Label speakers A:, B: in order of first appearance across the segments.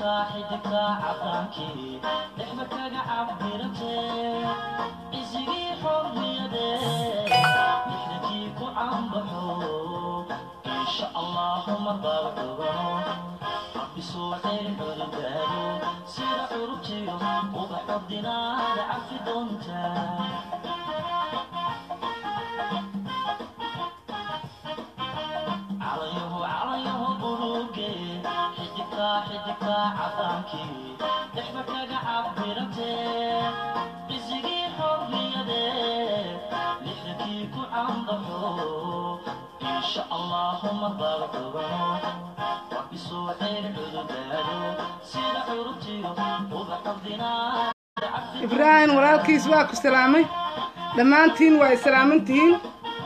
A: ibraahim walaalkiis waa ku salaamay dhammaantiin waa islaamantihiin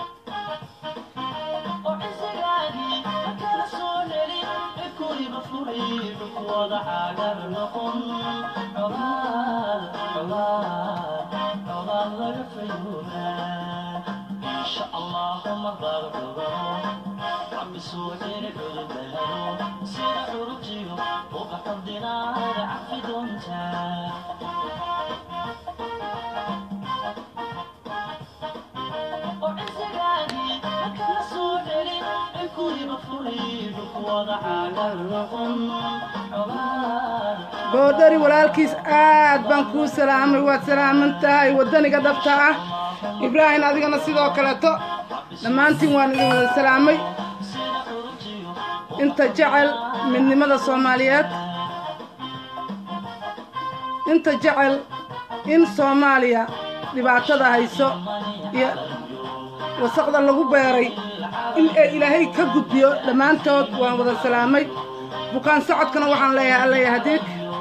A: boodhari walaalkiis aad baan kuu salaamay waad salaaman tahay waddaniga dhabta ah ibraahim adigana sidoo kaleeto dhammaantiin waan idin wada salaamay inta jecel midnimada soomaaliyeed inta jecel in soomaaliya dhibaatada hayso iyo wasaqda lagu beeray in ay ilaahay ka gudbiyo dhammaantood waan wada salaamay bukaan socodkana waxaan leeyahay allaya hadiig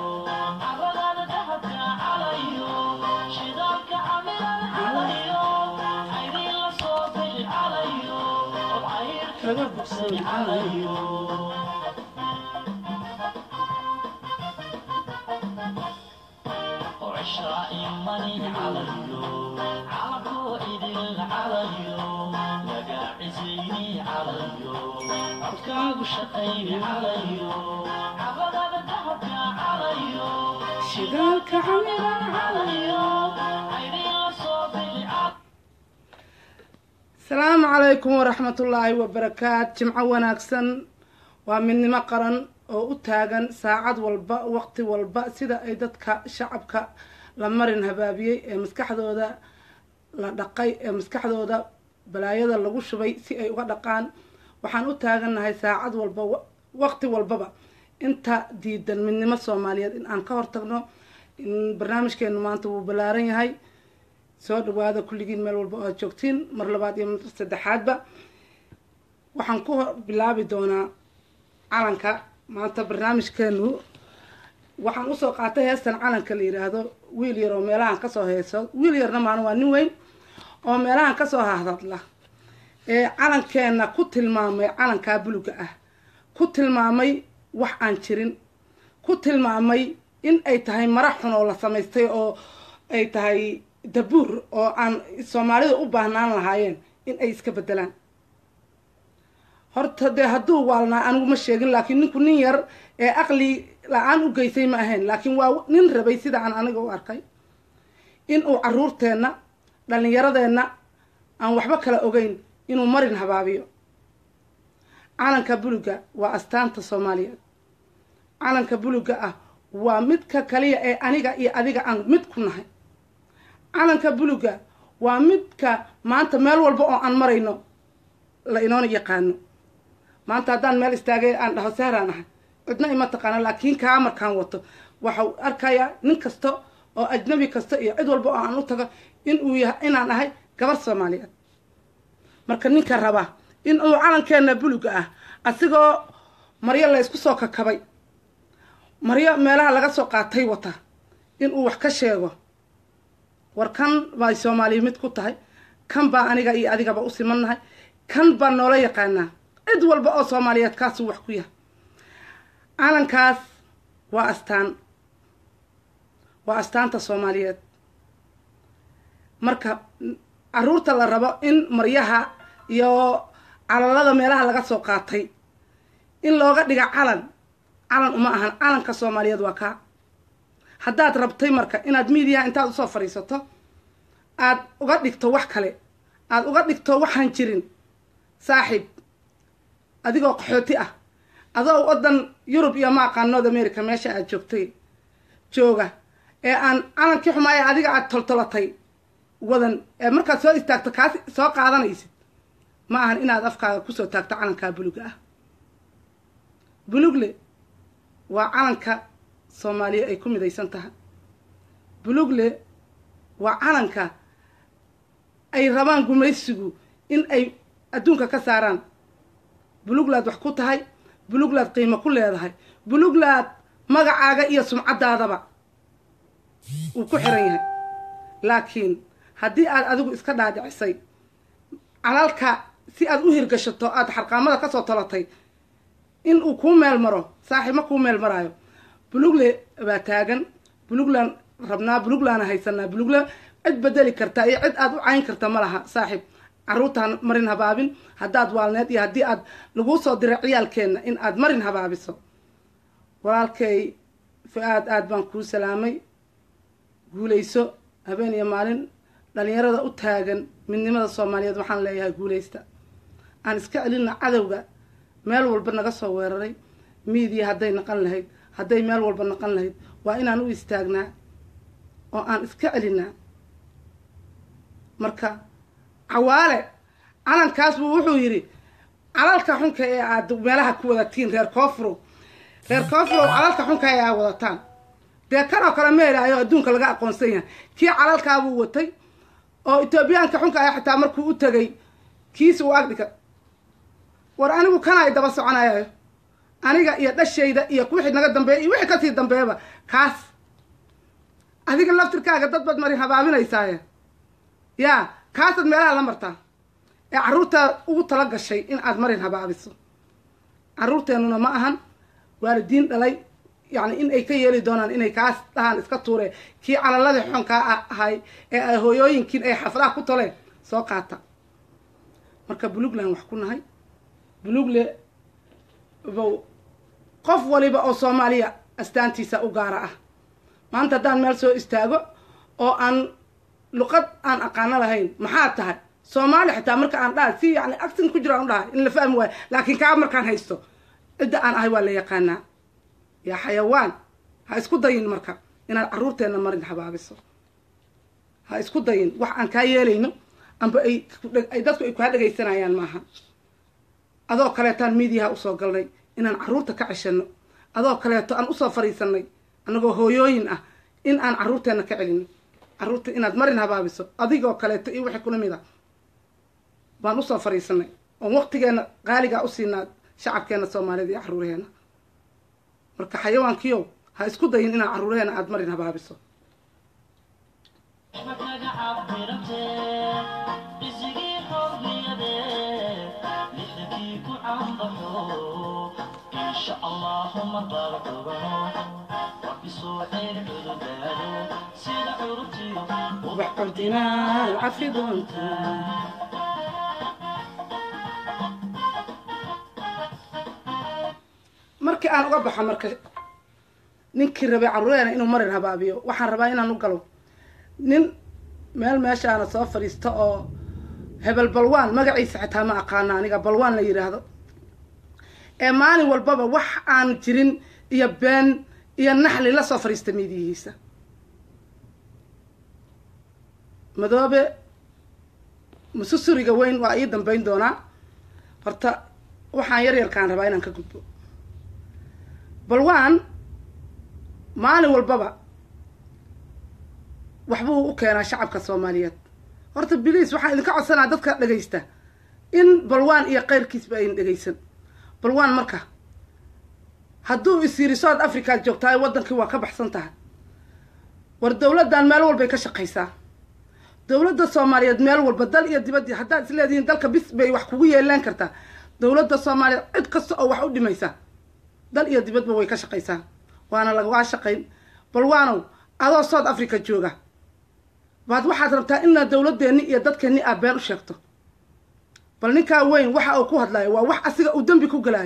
A: asalaamu calaykum waraxmatullaahi wabarakaat jimco wanaagsan waa midnimo qaran oo u taagan saacad walba waqti walba sida ay dadka shacabka la marin habaabiyey ee maskaxdooda la dhaqay ee maskaxdooda balaayada lagu shubay si ay uga dhaqaan waxaan u taagannahay saacad walba waqti walbaba inta diidan midnimo soomaaliyeed in aan ka hortagno barnaamijkeenu maanta wuu ballaaran yahay soo dhawaada kulligiin meel walba oo aad joogtiin mar labaad iyo mar saddexaadba waxaan ku bilaabi doonaa calanka maanta barnaamijkeenu waxaan usoo qaatay heestan calanka la yidhaahdo wiil yar oo meelahan kasoo heeso wiil yarna maana waa nin weyn oo meelahan kasoo hahdadla ee calankeenna ku tilmaamay calankaa buluga ah ku tilmaamay wax aan jirin ku tilmaamay in ay tahay mara xun oo la samaystay oo ay tahay dabuur oo aan soomaalida u baahnaan lahaayeen in ay iska bedelaan horta dee hadduu waalnaa anigu ma sheegin laakiin ninku nin yar ee aqli la-aan u geysay ma ahayn laakiin waa nin rabay sida aan aniga u arkay in uu caruurteenna dhallinyaradeenna aan waxba kala ogeyn inuu marin habaabiyo calanka buluga waa astaanta soomaaliyeed calanka buluga ah waa midka kaliya ee aniga iyo adiga aan mid ku nahay calanka buluga waa midka maanta meel walba oo aan marayno la inoona yaqaano maanta haddaan meel istaagay aan dhaho sahraan ahay cidna ima taqaano laakiin kaa markaan wato waxau arkayaa nin kasta oo ajnabi kasta iyo cid walba oo aan u tago in uu yahay inaan ahay gabar soomaaliyeed marka ninka raba in uu calankeena buluga ah asigoo maryo la ysku soo kakabay maryo meelaha laga soo qaatay wata in uu wax ka sheego war kan bay soomaaliya mid ku tahay kan baa aniga iyo adigaba u simannahay kan baa noola yaqaanaa cid walba oo soomaaliyeed kaasuu wax ku yahay calankaas waa astaan waa astaanta soomaaliyeed marka caruurta la rabo in maryaha iyo calalada meelaha laga soo qaatay in looga dhiga calan calan uma ahan calanka soomaaliyeed waa kaa haddaad rabtay marka inaad miidiyaha intaad usoo fadhiisato aad uga dhigto wax kale aad uga dhigto waxaan jirin saaxiib adigoo qaxooti ah adoo wadan yurub iyo ma aqaan north america meesha aad joogtay jooga ee aan calankii xumaaya adiga aad toltolatay wadan ee markaad soo istaagto kaas soo qaadanaysid ma ahan inaad afkaaga kusoo taagto calankaa buluga ah bulugle waa calanka soomaaliya ay ku midaysan tahay bulugle waa calanka ay rabaan gumaysigu in ay adduunka ka saaraan buluglaad wax ku tahay buluglaad qiimo ku leedahay buluglaad magacaaga iyo sumcaddaadaba uu ku xiran yahay laakiin haddii aad adigu iska dhaadhicisay calalka si aad u hirgashato aada xarqaamada kasoo talatay in uu kuu meel maro saaxiib ma kuu meel maraayo bulugle baa taagan buluglaan rabnaa buluglaana haysanaa bulugle cid bedeli karta iyo cid aad u cayn karta ma laha saaxiib carruurtaan marin habaabin haddaad waalneed iyo haddii aad laguu soo diray ciyaalkeenna in aad marin habaabiso walaalkay fu-aad aad baan kuu salaamay guulayso habeen iyo maalin dhalinyarada u taagan midnimada soomaaliyeed waxaan leeyahay guulaysta aan iska celina cadowga meel walba naga soo weeraray miidiya hadday naqan lahayd hadday meel walba naqan lahayd waa inaan u istaagnaa oo aan iska celinaa marka cawaale calankaas buu wuxuu yidhi calalka xunka ee aad meelaha ku wadatiin reer koofuro reer koofuro calalka xunka ee aad wadataan dee kan oo kale ma helaayo adduunka laga aqoonsan yahay kii calalkaabuu watay oo etoobiyaanka xunka ah xitaa markuu u tegay kiis uu agdhiga war anigu kana ay daba soconayayo aniga iyo dhashayda iyo wixii naga dambeeya iyo wixii kasii dambeeyaba kaas adiga laftirkaaga dad baad marin habaabinaysaaye yaa kaasaad meelaha la martaa ee carruurtaa ugu tala gashay in aad marin habaabiso carruurteennuna ma ahan waalidiin dhalay yacni in ay ka yeeli doonaan inay kaas dhahaan iska tuureen kii calaladii xonkaa ahay ee ay hooyooyinkiin ay xaflaha ku toleen soo qaata marka bulugland wax ku nahay bulugle bow qof waliba oo soomaaliya astaantiisa u gaara ah maanta haddaan meel soo istaago oo aan luqad aan aqaano lahayn maxaa tahay soomaali xitaa marka aan dhahay si yani actin ku jiro aan u dhahay in la fahmi waayo laakiin kaa markaan haysto cidda aan ahay waa la yaqaanaa yaa xayawaan ha isku dayin marka inaad carruurteenna marin habaabiso ha isku dayin wax aan kaa yeelayno amba ay ay dadku ay kaa dhegaysanayaan maaha adoo kaleetaan miidiyaha usoo galnay inaan carruurta ka ceshano adoo kaleeto aan usoo fariisanay annagoo hooyooyin ah in aan carruurteenna ka celino carruurta inaad marin habaabiso adigoo kaleeto iyo wixii kula mid a baan usoo fariisanay oon waqtigeenna qaaligaa u siinaa shacabkeenna soomaalida iyo carruuraheenna marka xayawaankiyow ha isku dayin inaad carruuraheenna aada marin habaabiso ubax cordinaa cafi doontaa markii aan uga baxo marka ninkii rabay carruureena inuu marin habaabiyo waxaan rabaa inaan u galo nin meel meeshaana soo fadhiisto oo hebel balwaan magaciisa xitaa ma aqaano aniga balwaan la yidhaahdo ee maalin walbaba wax aan jirin iyo been iyo naxli la soo fadhiista miidiyihiisa madoobe mususuriga weyn waa ii dambeyn doonaa horta waxaan yar yarkaan rabaa inaan ka gudbo balwaan maalin walbaba waxbuu u keenaa shacabka soomaaliyeed horta biliis waxaan idinka codsanaa dadka dhegaysta in balwaan iyo keyrkiisba ayn dhegaysan balwaan marka hadduu is yiri south africaad joogtahay waddankii waa ka baxsan tahay war dawladdan meel walbay ka shaqaysaa dawladda soomaaliyeed meel walba dal iyo dibadii haddaad is leedihiin dalka bis bay wax kugu yeelaan kartaa dawladda soomaaliyeed cid kasta oo wax u dhimaysa dal iyo dibadba way ka shaqaysaa waana lagagaa shaqayn balwaanow adoo south africa jooga baad waxaad rabtaa inaad dawladeenni iyo dadkeenni aad been u sheegto bal ninkaa weyn waxa uu ku hadlayo waa wax asiga uu dembi ku galaayo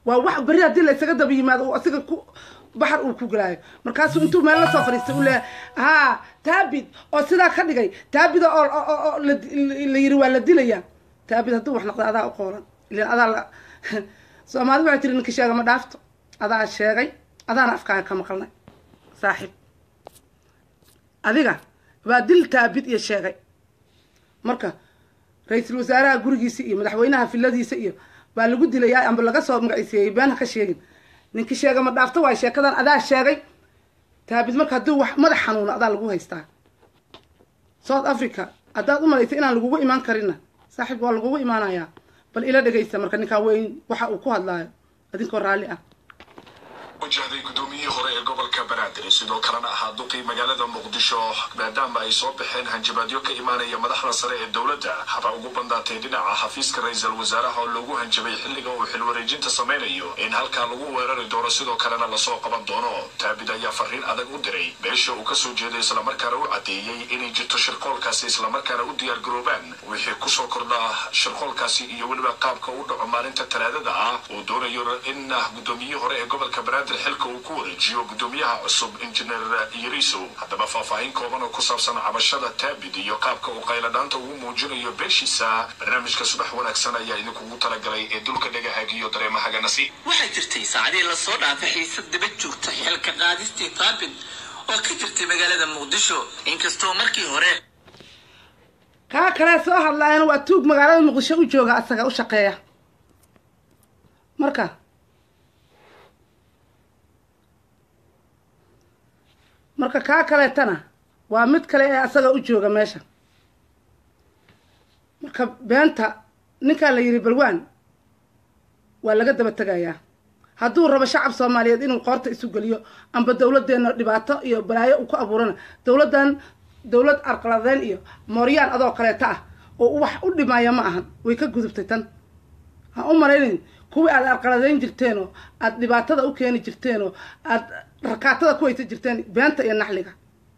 A: waa wax berri haddii la isaga daba yimaado uu asiga ku baxar uu ku galaayo markaasuu intuu meel la soo fadhiistay uu leeyahay haa taabid oo sidaa ka dhigay taabida oo oo- oo la la yiri waa la dilayaa taabid hadduu wax noqdo adaa u qoolan ilan adaa la soomaali waxay tiri ninka sheega ma dhaafto adaa sheegay adaana afkaaga ka maqalnay saaxiib adiga waa dil taabid iyo sheegay marka ra-iisul wasaaraha gurigiisa iyo madaxweynaha filadiisa iyo baa lagu dilayaa amba laga soo magaciiseeyey been ha ka sheegin ninki sheega ma dhaafto waay sheekadan adaa sheegay taabid marka haddii wax madax xanuuno adaa lagu haystaa south africa haddaad u malaysa inaan lagugu imaan karinna saaxiib waa lagugu imaanayaa bal ila dhegaysta marka ninkaa weyn waxa uu ku hadlaayo adinkoo raalli ah
B: wajahday gudoomiyihii hore ee gobolka banaadir sidoo kalena ahaa duqii magaalada muqdisho maadaama ay soo baxeen hanjabaadyo ka imaanaya madaxda sare ee dowladda haba ugu bandaatay dhinaca xafiiska ra-iisul wasaaraha oo loogu hanjabay xilliga uu xilwareejinta samaynayo in halkaa lagu weerari doono sidoo kalena lasoo qaban doono taabid ayaa fariin adag u diray beesha uu kasoo jeeday islamarkaana u caddeeyey inay jirto shirqoolkaasi islamarkaana u diyaar garoobaan wixii kusoo kordha shirqoolkaasi iyo weliba qaabka u dhaco maalinta talaadada ah uu doonayo in gudoomiyihii hore ee gobolka banaadir xilka uu ku wareejiyo gudoomiyaha cusub injineer yariso haddaba faahfaahin kooban oo ku saabsan cabashada taabid iyo qaabka uu qayladhaanta ugu muujinayo beeshiisa barnaamijka subax wanaagsan ayaa idinkugu talagalay ee dulka dhagahaag iyo dareemahaga nasiib
C: waxay jirtay saacadihii lasoo dhaafay xiisad daba joogta xilka qaadistii taabid oo ka jirtay magaalada muqdisho inkastoo markii hore
A: kaa kale soo hadlaayana waa tuug magaalada muqdisho u jooga asaga u shaqeeya marka marka kaa kaleetana waa mid kale ee asaga u jooga meesha marka beenta ninkaa la yidhi balwaan waa laga daba tegayaa hadduu rabo shacab soomaaliyeed inuu qoorta isu geliyo amba dowladdeena dhibaato iyo balaayo uu ku abuurana dowladdan dowlad arqaladeyn iyo mooryaan adoo kaleeto ah oo wax u dhimaya ma ahan way ka gudubtay tan ha u malaynayn kuwii aad arqaladeyn jirteen oo aad dhibaatada u keeni jirteen oo aad rakaatada ku haysa jirteen beenta iyo naxliga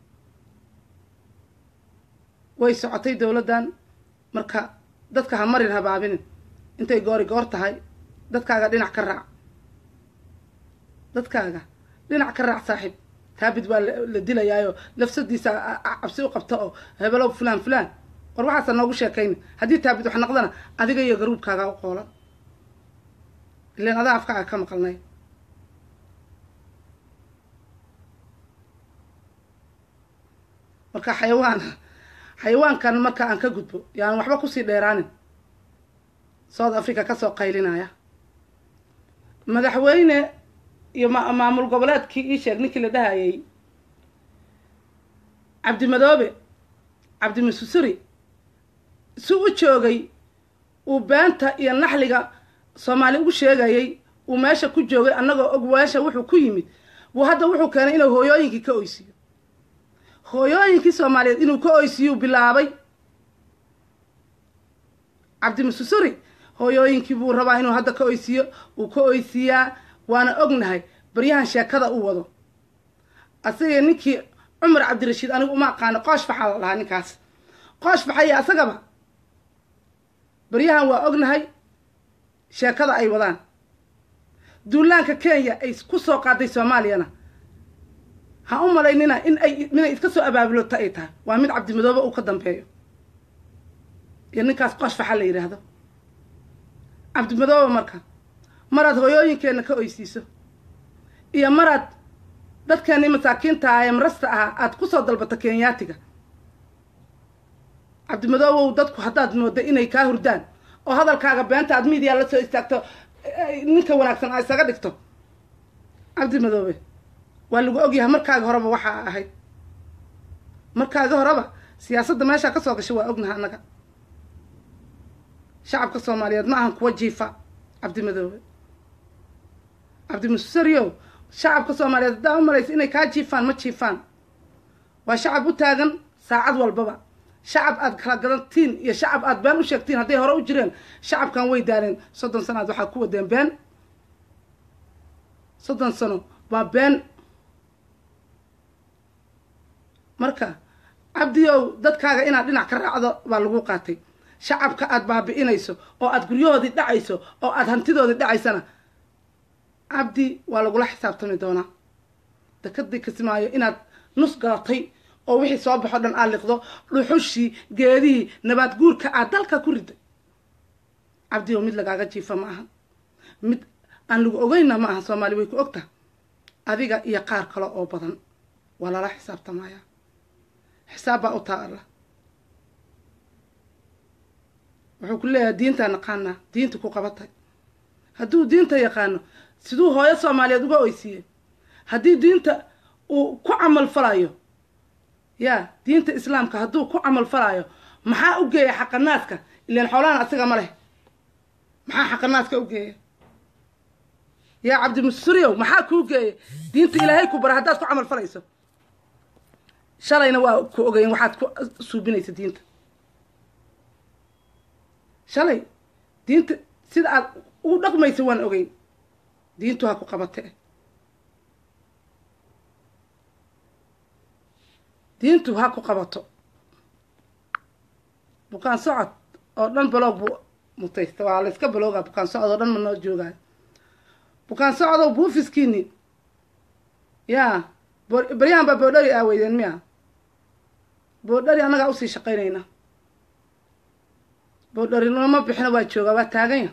A: way socotay dowladdan marka dadka ha marin habaabinin intay goori goor tahay dadkaaga dhinac ka raac dadkaaga dhinac ka raac saaxiib taabid waa la la dilayaayo lafsadiisa a- a- cabsi u qabta oo hebelow fulaan fulaan war waxaasa noogu sheekayni haddii taabid wax noqdana adiga iyo garuubkaaga u qoolan ilan adaa afkaaga ka maqalnay marka xayawaan xayawaankan marka aan ka gudbo yaan waxba kusii dheeraanin south africa kasoo qaylinaya madaxweyne iyo ma- maamul goboleedkii ii sheeg ninkii la dhahayay cabdimadoobe cabdimasusuri si u joogay uu beenta iyo naxliga soomaali ugu sheegayay uu meesha ku joogay annagoo og meesha wuxuu ku yimid buu hadda wuxuu keenay inuu hooyooyinkii ka oysiiyo hooyooyinkii soomaaliyeed inuu ka oysiiyuu bilaabay cabdimasusuri hooyooyinkii buu rabaa inuu hadda ka oysiiyo uu ka oysiiyaa waana ognahay baryahan sheekada u wado asaga ninkii cumar cabdirashiid anigu uma aqaano qoosh faxaa la dhahaa ninkaas qoosh faxaya asagaba baryahan waa ognahay sheekada ay wadaan duulaanka kenya ay ku soo qaaday soomaaliyana ha u malaynina in ay inay iska soo abaabulota ay tahay waa mid cabdimadoobe uu ka dambeeyo iyo ninkaas qoosh faxa la yidhaahdo cabdimadoobe marka maraad hooyooyinkeenna ka oysiiso iyo maraad dadkeennii masaakiinta ah ee marasta ahaa aada kusoo dalbato kenyaatiga cabdimadoobow dadku haddaad mooda inay kaa hurdaan oo hadalkaaga beenta aad miidiya la soo istaagto eh, ninka wanaagsan aa isaga dhigto cabdimadoobe waa lagu ogyahay markaaga horeba waxaa ahayd markaaga horeba siyaasadda meeshaa kasoo gashay waa ognaha annaga shacabka soomaaliyeed ma ahan kuwa jiifa cabdimadoobe cabdimusariyow shacabka soomaaliyeed haddaa u malaysa inay kaa jiifaan ma jiifaan waa shacab u taagan saacad walbaba shacab aad kala gadantiin iyo shacab aad been u sheegtiin hadday hore u jireen shacabkan way daaleen soddon sano aad waxaa ku wadeen been soddon sano waa been marka cabdiyow dadkaaga inaad dhinac ka raacdo baa lagu qaatay shacabka aad baabi'inayso oo aad guryahoodii dhacayso oo aad hantidoodii dhacaysana cabdi waa lagula xisaabtami doonaa dekadii kismaayo inaad nus galatay oo wixii soo baxo dhan aad liqdo dhuxushii geedihii nabaad guurka aad dalka ku riday cabdi oo mid lagaaga jiifa ma aha mid aan lagu ogeynna ma aha soomaali way ku ogtaha adiga iyo qaar kale oo badan waa lala xisaabtamaya xisaab baa u taa alla wuxuu ku leeyahay diintaa naqaanaa diinta ku qabatay hadduu diinta yaqaano siduu hooyo soomaaliyeed uga oysiiyey haddii diinta uu ku camal falayo yaa diinta islaamka hadduu ku camal falayo maxaa u geeya xaqanaadka ilaan xoolahan asiga ma leh maxaa xaqanaadka u geeya yaa cabdimusuriyow maxaa kuu geeya diinta ilaahay ku bara haddaad ku camal falayso shalayna waa ku ogeyn waxaad ku suubinaysa diinta shalay diinta sida aad ugu dhaqmaysa waan ogeyn diintu ha ku qabate diintu ha ku qabato bukaan socod oo dhan baloog buu mutaysta waa la iska baloogaa bukaan socod oo dhan ma noo joogaayo bukaan socodow buufiskiini yaa baryahan baa boodhari aaweydeen miya boodhari annagaa usii shaqaynayna boodhari looma bixino waa joogaa waa taaganya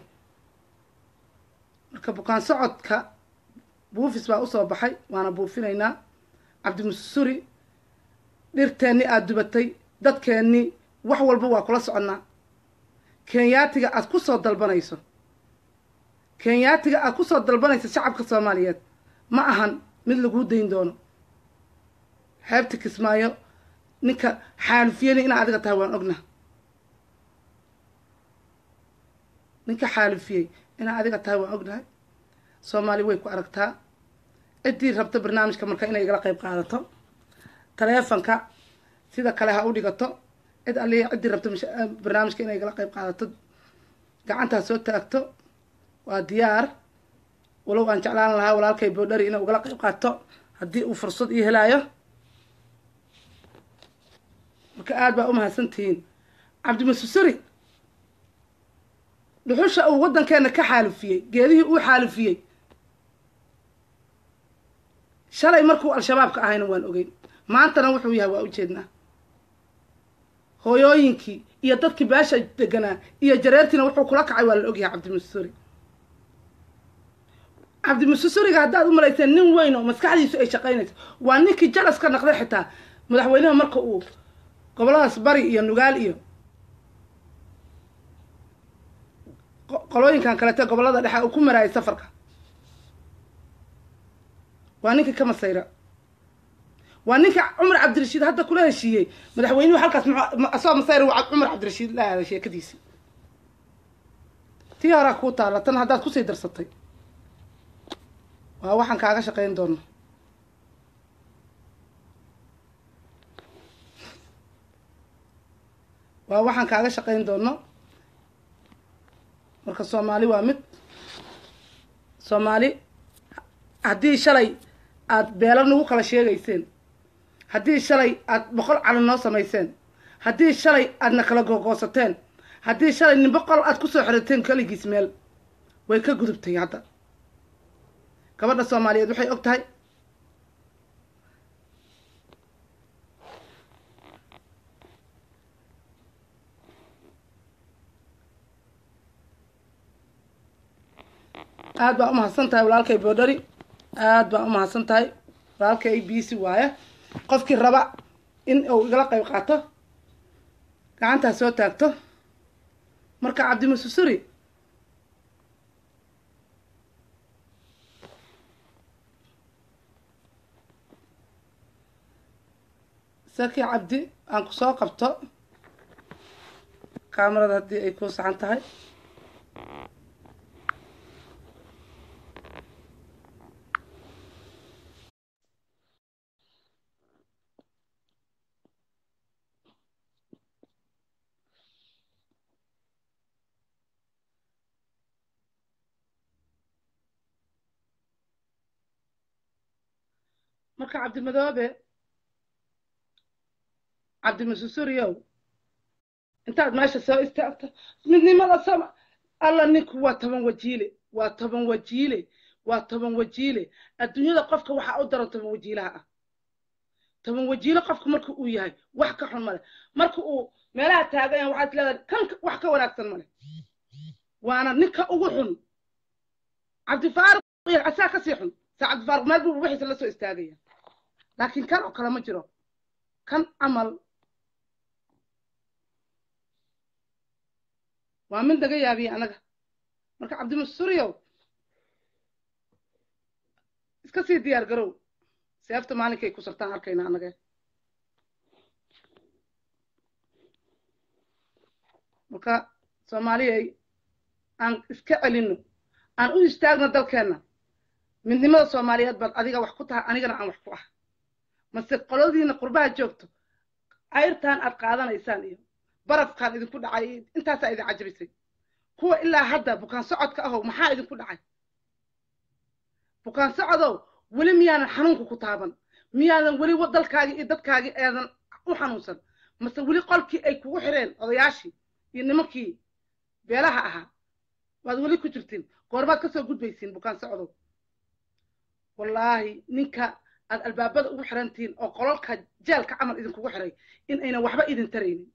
A: marka bukaan socodka buufis baa usoo baxay waana buufinaynaa cabdimusuri dhirteenni aada dubatay dadkeennii wax walba waa kula soconnaa kenyaatiga aad ku soo dalbanayso kenyaatiga aad ku soo dalbanayso shacabka soomaaliyeed ma ahan mid laguu dayn doono xeebta kismaayo ninka xaalifiyeni inaa adiga tahay waan ogna ninka xaalifiyey inaa adiga tahay waan ognahay soomaali way ku aragtaa ciddii rabta barnaamijka marka inay igala qayb qaadato taleefonka sida kale ha u dhigato cid alliya ciddii rabta barnaamijka inay igala qayb qaadato gacantaa soo taagto waa diyaar walow aan jeclaan lahaa walaalkay boodhari inay ugala qayb qaato haddii uu fursad ii helaayo marka aada baa u mahadsantihiin cabdimasusuri dhuxusha uu waddankeena ka xaalifiyey geedihii uu xaalifiyey shalay markuu al-shabaabka ahayna waan ogeyn maantana wuxuu yahay waa ujeednaa hooyooyinkii iyo dadkii beesha deganaa iyo jareertiina wuxuu kula kacay waa la ogyahay cabdimusuri cabdimususuriga haddaad u malayseen nin weyn oo maskaxdiisu ay shaqaynayso waa ninkii jalas ka naqday xitaa madaxweynaha marka uu goboladaas bari iyo nugaal iyo qolooyinkan kalete gobolada dhexe uu ku maraayay safarka waa ninkii ka masayra waa ninka cumar cabdirashiid hadda kula heshiiyey madaxweynuhu halkaas asagoo masayra waa cumar cabdirashiid la aaday sheekadiisii tii horaa kuu taalla tan haddaad kusii darsatay waa waxaan kaaga shaqayn doona waa waxaan kaaga shaqayn doono marka soomaali waa mid soomaali haddii shalay aada beelo nagu kala sheegayseen haddii shalay aada boqol cali noo samayseen haddii shalay aadna kala googoosateen haddii shalay nin boqol aada kusoo xirateen keligiis meel way ka gudubtay hadda gabadha soomaaliyeed waxay og tahay aada baa umahadsan tahay walaalkay boodhari aada baa umahadsan tahay walaalkay bc waaye qofkii raba in uu igala qayb qaato gacantaa soo taagto marka cabdimususuri saki cabdi aan ku soo qabto kaamarada haddii ay ku saxan tahay marka cabdimadoobe cabdimasusuriyow intaad meesha soo istaagto midnimada sama alla ninku waa toban wajiile waa toban wajiile waa toban wajiile adduunyada qofka waxaa u daran toban wajiilaha ah toban wajiile qofka marka uu yahay wax ka xun male marka uu meelaha taagan yahay waxaad leedahay kan wax ka wanaagsan male waana ninka ugu xun cabdifaaruq iyo asaa kasii xun saa cabdifaaruq meel buu wixiisa la soo istaagaya laakiin kan oo kale ma jiro kan camal waa mid naga yaabiye anaga marka cabdimasuriyow iska sii diyaar garow seefta maalinkay ku sartaan arkayna anage marka soomaaliyay aan iska celino aan u istaagno dalkeenna midnimada soomaaliyeed baad adiga wax ku tahay anigana aan wax ku ah mase qoladiina qurbaha joogto cayrtaan aad qaadanaysaan iyo barafkaan idinku dhacay intaasaa idin cajabisay kuwa ilaa hadda bukaan socodka ahow maxaa idinku dhacay bukaan socodow weli miyaanan xanuunka ku taaban miyaadan weli dalkaagii iyo dadkaagii eedan u xanuunsan mase weli qolkii ay kugu xireen odayaashii iyo nimankii beelaha ahaa waad weli ku jirtiin goormaad ka soo gudbaysiin bukaan socdow wallaahi ninka aad albaabada ugu xirantihiin oo qololka jeelka camal idinkugu xiray in aynan waxba idin taraynin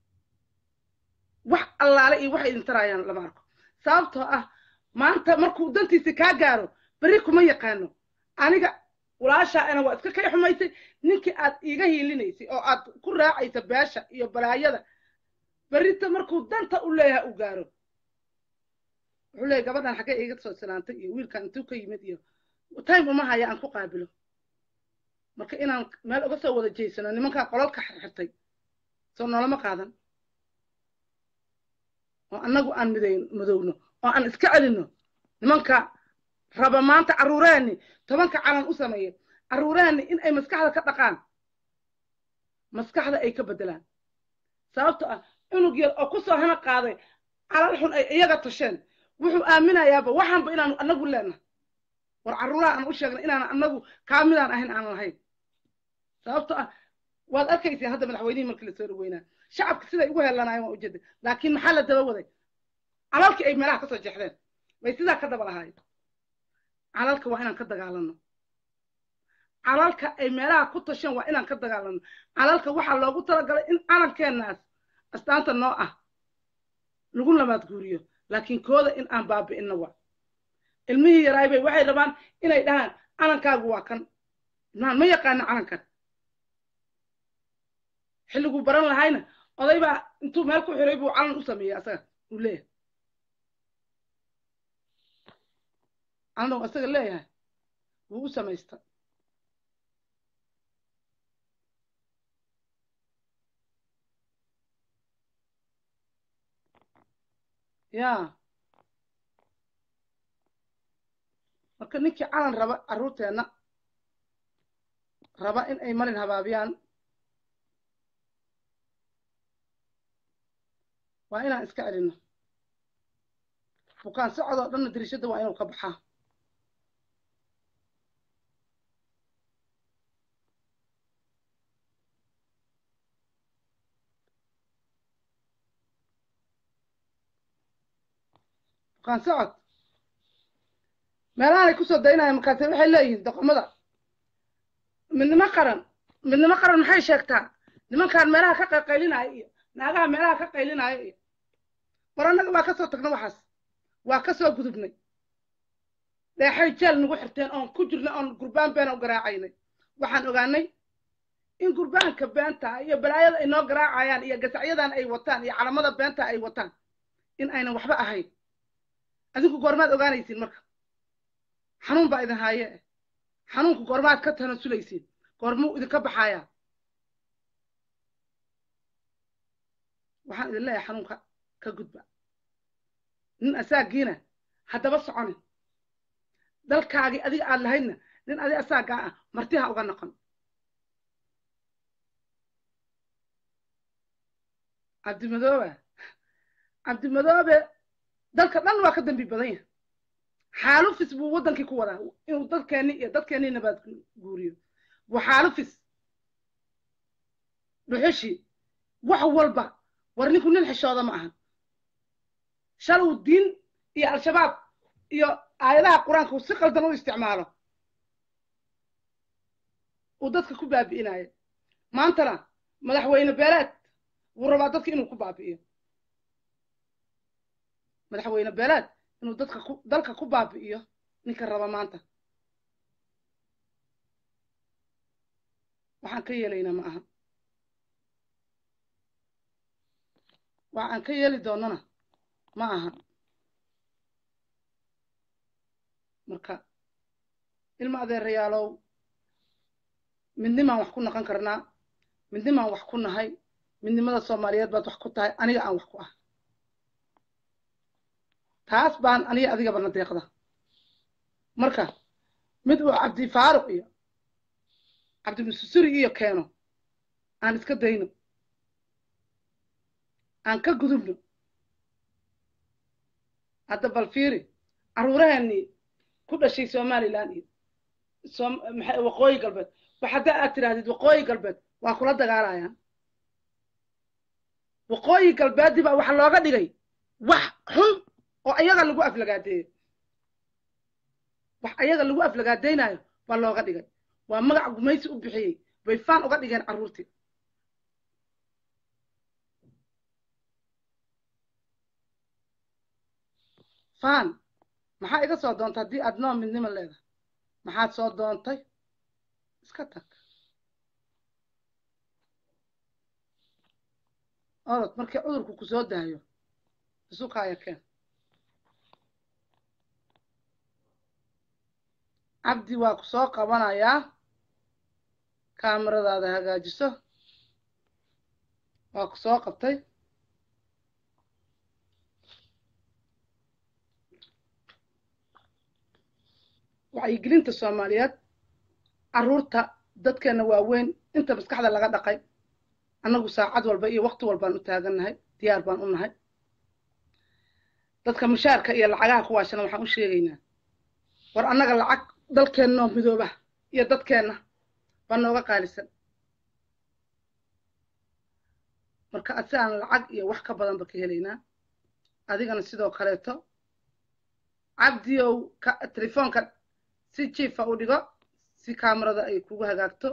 A: wax allaale iyo waxay idin taraayaan lama arko sababtoo ah maanta markuu dantiisi kaa gaaro berri kuma yaqaano aniga walaashaa ana waa iska kay xumaysay ninkii aad iiga hiilinaysay oo aad ku raacaysa beesha iyo balaayada berrita markuu danta u leeyahay uu gaaro wuxuu leeyahy gabadhan xaggee iiga soo silaantay iyo wiilkan intuu ka yimid iyo time uma haya aan ku qaabilo marka inaan meel uga soo wada jeysano nimankaa qololka xirxirtay soo noolama qaadan oo annagu aan midayn madowno oo aan iska celinno nimanka raba maanta carruurahani tobanka calan u sameeya carruurahani in ay maskaxda ka dhaqaan maskaxda ay ka beddelaan sababto ah cunug yar oo ku soo hana qaaday calal xun ay iyaga tasheen wuxuu aaminayaaba waxaanba inaanu annagu leenahay war carruuraha aan u sheegna inaan annagu kaa midaan ahayn aan lahayn sababto ah waad arkayseen hadda madaxweynihii markii lasoo dhaweynaa shacabka siday ugu heelanaayeen waa ujeeda laakiin maxaa la daba waday calalkii ay meelaha kasoo jeexdeen bay sidaa ka daba lahaayeen calalka waa inaan ka dagaalano calalka ay meelaha ku tasheen waa inaan ka dagaalano calalka waxaa loogu talagalay in calankeennaas astaanta noo ah lagu labaad guuriyo laakiin kooda in aan baabi'inno wa ilmihii yaraaybay waxay rabaan inay dhahaan calankaagu waa kan ilmahan ma yaqaano calankan xilliguu baran lahayna oday baa intuu meel ku xiray buu calan u sameeyey asaga uu leeyahay calan uu asaga leeyahay wuu u samaysta ya marka ninkii calan raba carruurteenna raba in ay marin habaabiyaan waa inaan iska celinno bukaan socodoo dhanna dirishadda waa inuu ka baxaa bukaan socod meelahanay kusoo daynayaan markaase waxay leeyihiin doqomada midnimo qaran midnimo qaran maxay sheegtaa nimankaan meelaha ka qayqaylinaayo iyo naagaha meelaha ka qaylinaayo iyo war annaga waa kasoo tagna waxaas waa kasoo gudubnay dheexay jeel nagu xirteen oon ku jirnay oon gurbaan beena u garaacaynay waxaan ogaanay in gurbaanka beenta iyo balaayada ay noo garaacayaan iyo gasacyadan ay wataan iyo calamada beenta ay wataan in aynan waxba ahayn adinku goormaad ogaanaysiin marka xanuun baa idin haaye xanuunku goormaad ka tanasulaysiin goormuu idinka baxayaa waxaan idin leeyahay xanuunka ka gudba nin asaagiina haddaba soconin dalkaagii adiga aad lahaydna nin adi asaagaa ah martiha uga noqon cabdimadoobe cabdimadoobe dalka dhan waa ka dambi badan yahay xaalufis buu waddankii ku wadaa inuu dadkeenni iyo dadkeennii nabaad guuriyo buu xaalufis dhuxushii wax walba war ninku nin xishooda ma ahan shalow diin iyo al-shabaab iyo aayadaha qur-aanka uu si qaldan u isticmaalo uu dadka ku baabi'inayo maantana madaxweyne beeleed wuu rabaa dadka inuu ku baabi'iyo madaxweyne beeleed inuu dadka ku dalka ku baabi'iyo ninka raba maanta waxaan ka yeelaynaa ma aha wax aan ka yeeli doonana ma aha marka ilma adeerayaalow midnimaan wax ku naqon karnaa midnimaan wax ku nahay midnimada soomaaliyeed baad wax ku tahay aniga aan wax ku ah taas baan aniga adigaba na deeqda marka mid uu cabdi faaruq iyo cabdimususuri iyo keeno aan iska dayno aan ka gudubno hadda bal fiiri carruuraheenii ku dhashay somalilan iyo maxay waqooyi galbeed wax haddaa aad tidhaahdid waqooyi galbeed waa kula dagaalayaan waqooyi galbeeddii baa waxa looga dhigay wax xun oo ayaga lagu aflagaadeeyo wax ayaga lagu aflagaadaynayo baa looga dhigay waa magac gumaysi u bixiyey bay faan uga dhigeen carruurtii faan maxaa iga soo doontay haddii aad noo midnimo leedahay maxaad soo doontay iska tag orod markii cudurku ku soo daayo isukaaya keen cabdi waa ku soo qabanayaa kaamiradaada hagaajiso waa ku soo qabtay wacyigelinta soomaaliyeed carruurta dadkeenna waaweyn inta maskaxda laga dhaqay annagu saacad walba iyo wakti walbaan u taagannahay diyaar baan u nahay dadka mushaarka iyo lacagaha kuwaashana waxaan u sheegaynaa war annaga lacag dalkeennoo midooba iyo dadkeenna baa nooga qaalisan marka si aan lacag iyo wax ka badanba ka helaynaa adigana sidoo kaleeto cabdiyow telefoonka si jiifa u dhigo si kaamarada ay kugu hagaagto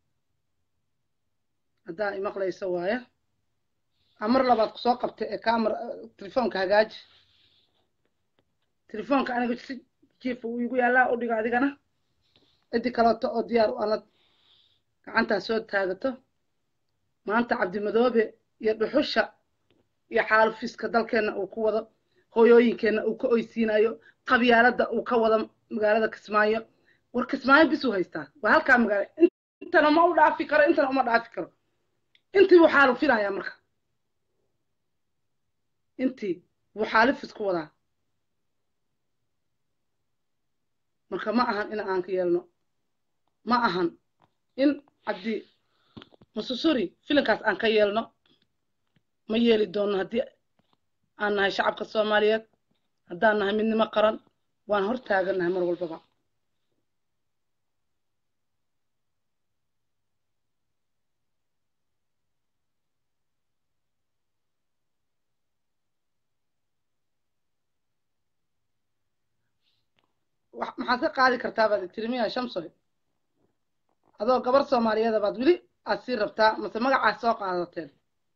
A: haddaa imaqlayso waaye amar labaad ku soo qabta ee kaamara telefoonka hagaaji telefoonka aniga si jiifa uu igu yaallaa u dhigo adigana ciddi kaleeto oo diyaar u anad gacantaa soo taagato maanta cabdimadoobe iyo dhuxusha iyo xaalufiska dalkeenna uu ku wado hooyooyinkeenna uu ka oysiinayo qabyaaladda uu ka wado magaalada kismaayo war kismaayo bisuu haystaa waa halkaa magaala intana ma u dhaafi karo intana uma dhaafi karo intii buu xaalufinayaa marka intii buu xaalufis ku wadaa marka ma ahan in aan ka yeelno ma ahan in cabdi masusuri filinkaas aan ka yeelno ma yeeli doonno haddii aan nahay shacabka soomaaliyeed haddaan nahay midnimo qaran waan hor taagannahay mar walbaba maxaad ka qaadi kartaa baad tiri miya shamsoy adoo gabar soomaaliyeeda baad weli aad sii rabtaa mase magacaas soo qaadateen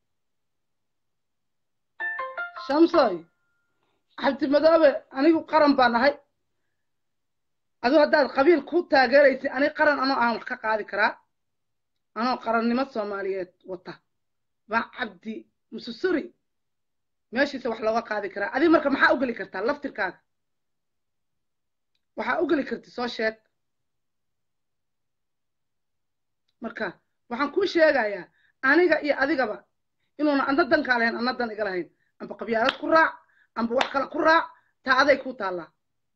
A: shamsoy cabdimadoobe anigu qaran baa nahay aduu haddaad qabiil ku taageeraysid aniga qaran anoo aan wax ka qaadi karaa anoo qarannimo soomaaliyeed wata baa cabdi mususuri meeshiisa wax looga qaadi karaa adiga marka maxaa u geli kartaa laftirkaaga waxaa u geli karti soo sheeg marka waxaan kuu sheegayaa aniga iyo adigaba inuuna adna dankaa lahayn adna dan iga lahayn amba qabyaalad ku raac amba wax kale ku raac taa aday kuu taallaa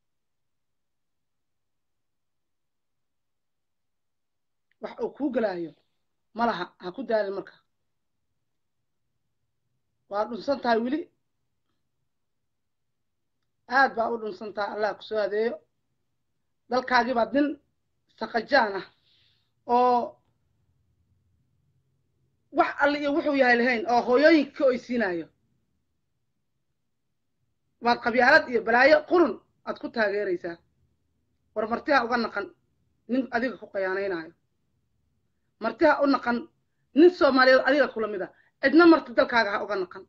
A: wax uu kuu gelaayo ma laha ha ku daalin marka waa dhunsan tahay weli aad baa u dhunsan tahay allah ku soo adeeyo dalkaagii baad nin saqajaan ah oo wax alle iyo wuxuu yahay lahayn oo hooyooyinka ka oysiinayo baad qabyaalad iyo balaayo qurun aad ku taageeraysaa war martiha uga naqan nin adiga ku qayaanaynaayo martiha u naqan nin soomaaliyeed adiga kula mid a cidna marti dalkaaga ha uga naqan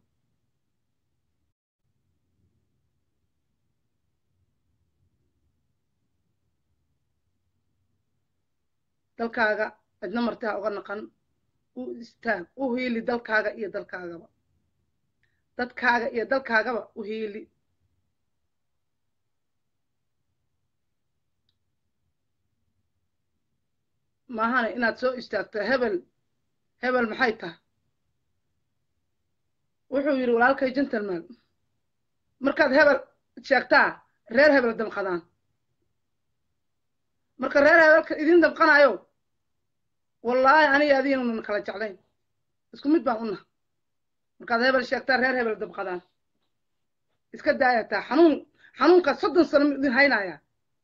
A: dalkaaga cidna marti ha uga naqan u istaag u hiili dalkaaga iyo dalkaagaba dadkaaga iyo dalkaagaba u hiili maahane inaad soo istaagto hebel hebel maxay tahay wuxuu yidhi walaalkay gentleman markaad hebel sheegtaa reer hebel damqadaan marka reer hebelka idin damqanayo wallaahi aniga adiinuna kala jeclayn isku mid baan una markaad hebel sheegtaa reer hebel damqadaan iska daayataa xanuun xanuunkaas soddon sano ma idin haynayaa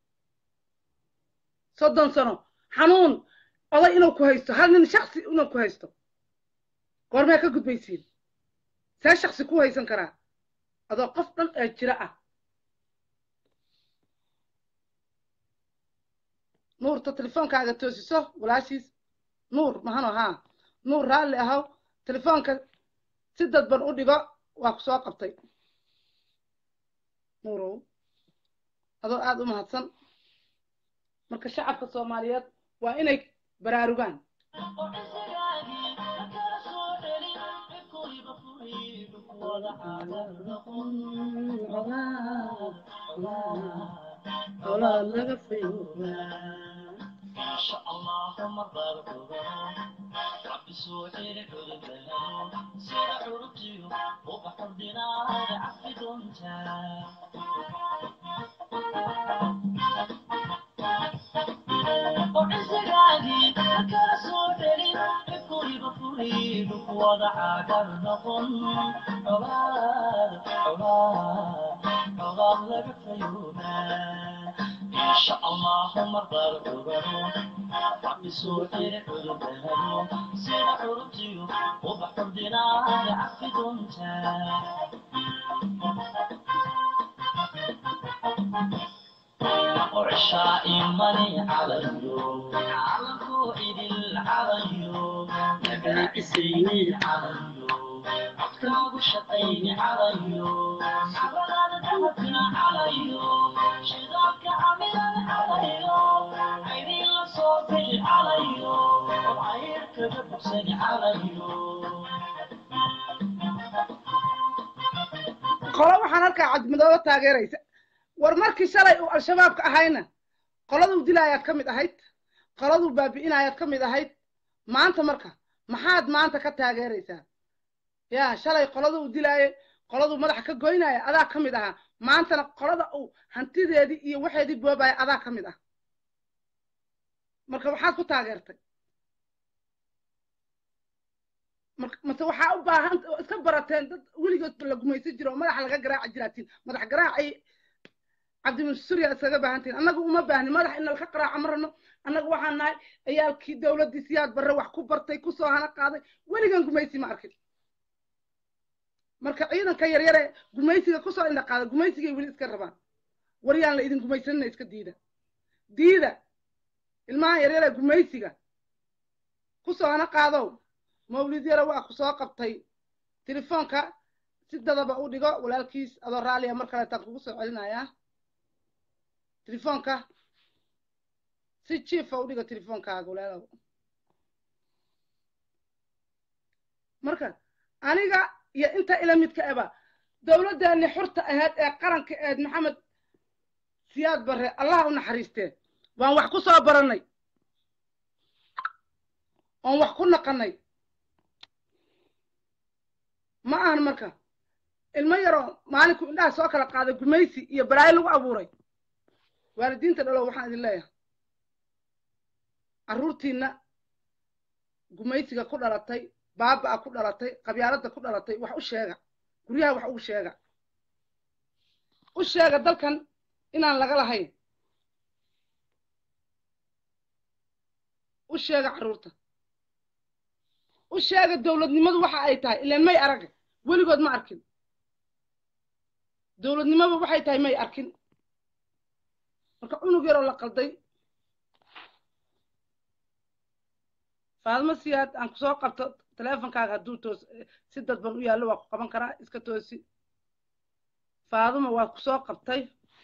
A: soddon sano xanuun oday inuu ku haysto hal nin shaksi inuu ku haysto goormee ka gudbaysiin see shaksi ku haysan karaa adoo qof dhan ee jira ah nuurta telefoonkaaga toosiso walaashiis nuur mahano haa nuur raalli ahow telefoonka si dadban u dhigo waa ku soo qabtay nuurow adoo aada u mahadsan marka shacabka soomaaliyeed waa inay baraarugaan qolo waxaan halkaa cabdimadoobe taageeraysa war markii shalay uu al-shabaabka ahayna qoladuu dilaayaad ka mid ahayd qoladuu baabi'inaayaad ka mid ahayd maanta marka maxaad maanta ka taageeraysaa yaa shalay qoladuu dilaayay qoladuu madaxa ka goynaya adaa ka mid ahaa maantana qolada uu hantideedii iyo waxeedii boobaya adaa ka mid ah marka waxaad ku taageertay mase waxaa u baahan iska barateen dad weligood la gumaysan jiro oo madaxa laga garaaci jiraatiin madax garaacay cabdimansuriya iskaga baahantiin annagu uma baahni madax in nalka qaraaca ma rabno annagu waxaan nahay ciyaalkii dowladdii siyaad barre wax ku bartay kusoo hana qaaday weligan gumaysi ma arkin marka ciidanka yaryare gumaysiga kusoo indha qaada gumaysigay weli iska rabaan waryaan la idin gumaysanina iska diida diida ilmaha yaryare gumaysiga kusoo hana qaadow mawlid yara waa ku soo qabtay telefoonka si dadaba u dhigo walaalkiis adoo raalliya mar kaleetaan kugu soo celinayaa telefoonka si jiifa u dhigo telefoonkaaga walaalow marka aniga iyo inta ila midka eba dowladdeeni xurta ahayd ee qaranka ahayd maxamed siyaad barre allah u naxariistee waan wax ku soo barannay oon wax ku naqannay ma ahan marka ilmo yaroo maalinku indhaha soo kala qaaday gumaysi iyo balaayo lagu abuuray waalidiinta dhalow waxaan idin leeyahay carruurtiinna gumaysiga ku dhalatay baaba'a ku dhalatay qabyaaladda ku dhalatay wax u sheega guryaha wax ugu sheega u sheega dalkan inaan laga lahayn u sheega carruurta u sheega dowladnimadu waxa ay tahay ilaan may araga weligood ma arkin dowladnimadu waxay tahay may arkin marka cunug yaroo la qalday faadmo siyaad aan kusoo qabto teleefonkaaga hadduu toos si dadban u yaallo waa ku qaban karaa iska toosi faaduma waa kusoo qabtay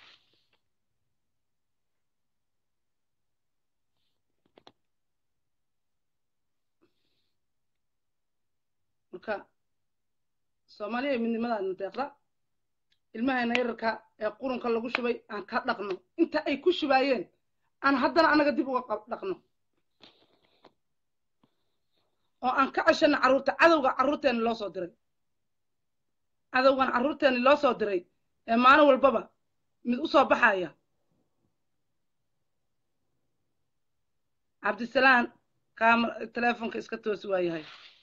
A: marka soomaaliya midnimadaadna deeqda ilmahayna yararka ee qurunka lagu shubay aan ka dhaqno inta ay ku shubaayeen aan haddana anaga dib uga dhaqno oo aan ka ceshano carruurta cadowga carruurteeni loo soo diray cadowgan carruurteeni loo soo diray ee maalin walbaba mid u soo baxaya cabdisalaan kaama teleefonka iska toosi waayahay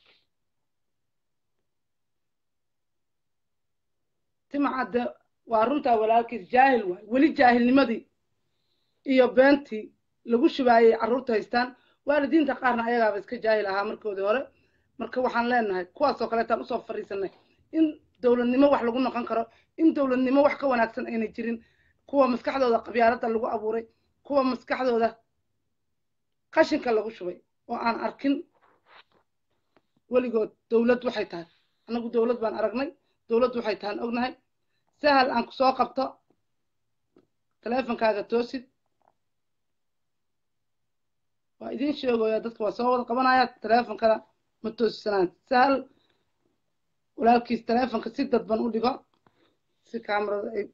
A: timacadde waa runtaa walaalkiis jaahil waay weli jaahilnimadii iyo beentii lagu shubaayay carruurta haystaan waalidiinta qaarna ayagaaba iska jaahil ahaa markoodii hore marka waxaan leenahay kuwaasoo kaleetaan usoo fadhiisanay in dowladnimo wax lagu noqon karo in dowladnimo wax ka wanaagsan ayna jirin kuwa maskaxdooda qabyaaladda lagu abuuray kuwa maskaxdooda qashinka lagu shubay oo aan arkin weligood dowlad waxay tahay annagu dowlad baan aragnay dowladdu waxay tahan ognahay sahal aan ku soo qabto teleefonkaaga toosid waa idiin sheegaya dadka waa soo wada qabanaya teleefonkana ma toosisanaan sahal walaalkiis teleefonka si dadban u dhigo si kaamarada ay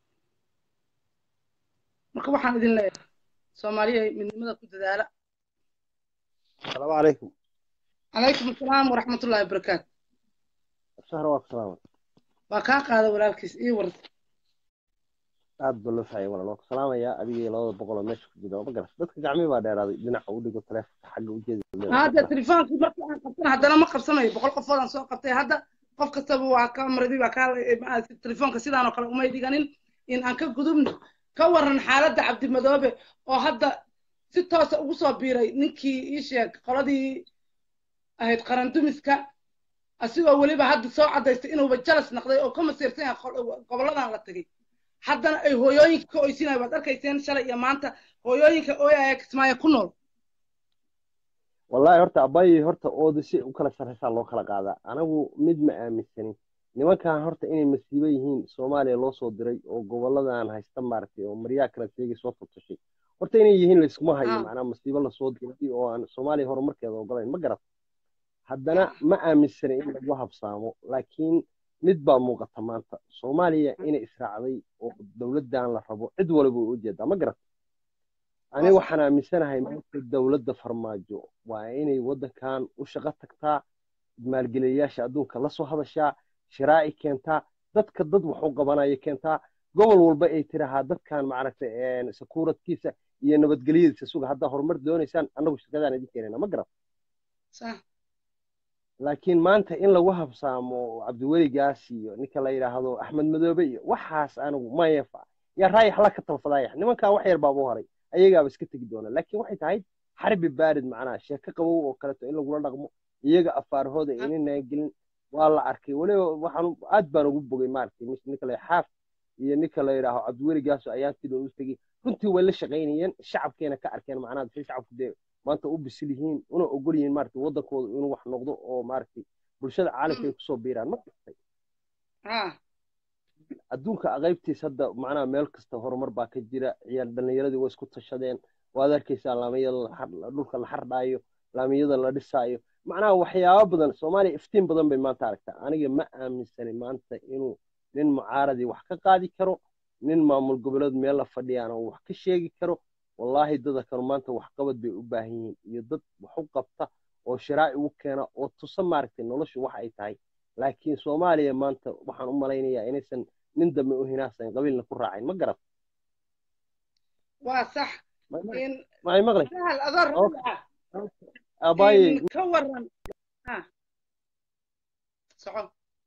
A: marka waxaan idin leeyahay soomaaliya midnimada ku dadaala
D: asalaamu calaykum
A: calaykum asalaam waraxmatullahi wabarakaatu
D: sahra waa ku salaamay
A: waa kaa qaada walaalkiis ii war
D: aad ba loo fahayay walaal waa ku salaamayaa adigii labada boqol oo meesha ku jira ma garas dadka gacmii baa dheeraaday dhinaca u dhigo teleefonka xagga ujeeda
A: hadda telefoonkii markii aan qabtana haddana ma qabsanayo boqol qofood aan soo qabtay hadda qof kastaba waa ka maradii waa kaa telefoonka sidaan oo kale umay dhiganin in aan ka gudubno ka waran xaaladda cabdimadoobe oo hadda si toosa ugu soo biiray ninkii ii sheeg qoladii ahayd qarandumiska asigoo weliba hadda soo caddaystay inuuba jalas naqday oo ka masiirsan yahay gobolladan la tegay haddana ay hooyooyinka ka oysinaya waad arkayseen shalay iyo maanta hooyooyinka ooyaya kismaayo ku nool
D: wallaahi horta abayi horta ooda si u kala sarraysaa loo kala qaadaa anagu mid ma aaminsanin nimankan horta inay masiibo yihiin soomaaliya loo soo diray oo goboladan haysta maaragtay oo maryaa kala teegay soo turtashay horta inay yihiin layskuma hayo macnaa masiibo lasoo diray oo aan soomaaliya horumarkeeda ogolayn ma garat haddana ma aaminsanin in lagu habsaamo laakiin mid baa muuqata maanta soomaaliya inay israacday oo dowladdan la rabo cid waliba u ujeedaa ma garat aniga waxaan aaminsanahay maanta dowladda farmaajo waa inay waddankan u shaqo tagtaa maalgeliyayaasha adduunka la soo hadashaa shiraaci keentaa dadka dad wax u qabanaya keentaa gobol walba ay tirahaa dadkan maaragtay sakuuradkiisa iyo nabadgelyadiisa suga haddaa horumar doonaysaan annagu shirkadaan idin keenayna ma garat laakiin maanta in lagu habsaamo cabdiweligaas iyo ninka la yidhaahdo axmed madoobe iyo waxaas anigu mayefa yaa raayax la ka talfadayax nimankan wax yar baaba horay ayagaaba iska tegi doona laakiin waxay tahay xarbi baarid macnaha sheeko qabow oo kaleeto in lagula dhaqmo iyaga afaarahooda inanaan gelin waa la arkay weliba waxaan aad baan ugu bogay maaragtay ninka la xaaf iyo ninka la yidhaaho cabdiweligaaso ayaantiida u tegey runtii way la shaqaynayeen shacabkeena ka arkeen macnaha si shacabku dee maanta u bisil yihiin una ogol yihiin maaragtay waddankooda inuu wax noqdo oo maaragtay bulshada caalamka ay kusoo biiraan ma gartay adduunka qaybtiis hadda macnaha meel kasta horumar baa ka jira ciyaar dhallinyaradii way isku tashadeen waad arkaysaa laamiyada dhulka la xardhaayo laamiyada la dhisaayo macnaha waxyaabo badan soomaaliya iftiin badan bay maanta aragtaa aniga ma aaminsanin maanta inuu nin mucaaradii wax ka qaadi karo nin maamul goboleed meel la fadhiyaana uu wax ka sheegi karo wallaahi dada kanu maanta waxqabad bay u baahan yihiin iyo dad wax u qabta oo shiraaci u keena oo tusa maaragtay noloshu wax ay tahay laakiin soomaaliya maanta waxaan u malaynayaa inaysan nin dambe u hinaasan qabiilna ku raacayn ma garat
A: waa sax
D: maay maqlay
A: sahal adoo raaca
D: abaye
A: ka waran soco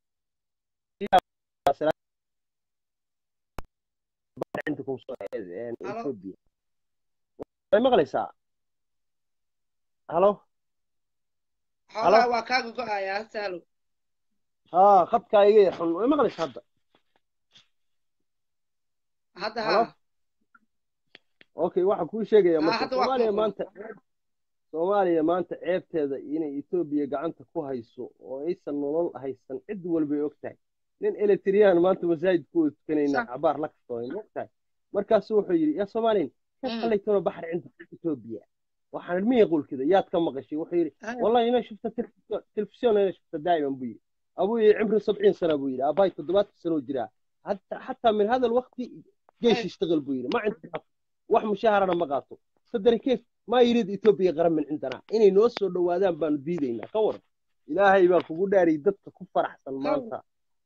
D: ethiopia way maqlaysaa halo
A: xoolaha waa kaaga go-ayaa sahlo
D: haa khadkaa iga yar xun way maqlaysaa hadda
A: hadda
D: Halo?
A: ha
D: okay waxaan kuu sheegaya
A: Ah,
D: marka
A: hadda waa
D: soomaaliya
A: kuwa
D: maanta soomaaliya maanta ceebteeda inay etoobiya gacanta ku hayso oo aysan nolol haysan cid walbay og tahay nin eletriyaan maanta masaajid ku tukanayna
A: Sax.
D: cabaar la kastooy ma og tahay markaasuu wuxuu yidhi yaa soomaaliyan
A: Mm.
D: كيف خليتونا بحر عند إثيوبيا وحنا مين يقول كذا يا كم مغشي وحيري
A: أيوة.
D: والله أنا شفت التلفزيون تلفزيون أنا شفته دائما أبوي أبوي عمره 70 سنة أبوي أباي تضبط سنة وجراه حتى حتى من هذا الوقت جيش
A: أيوة.
D: يشتغل بوي ما عندي حق واحد مشاهر أنا ما قاطه صدري كيف ما يريد إثيوبيا غرم من عندنا إني نوصل لوادان بان بيدينا كور إلهي بان كوكو داري دتك كفر أحسن مانتا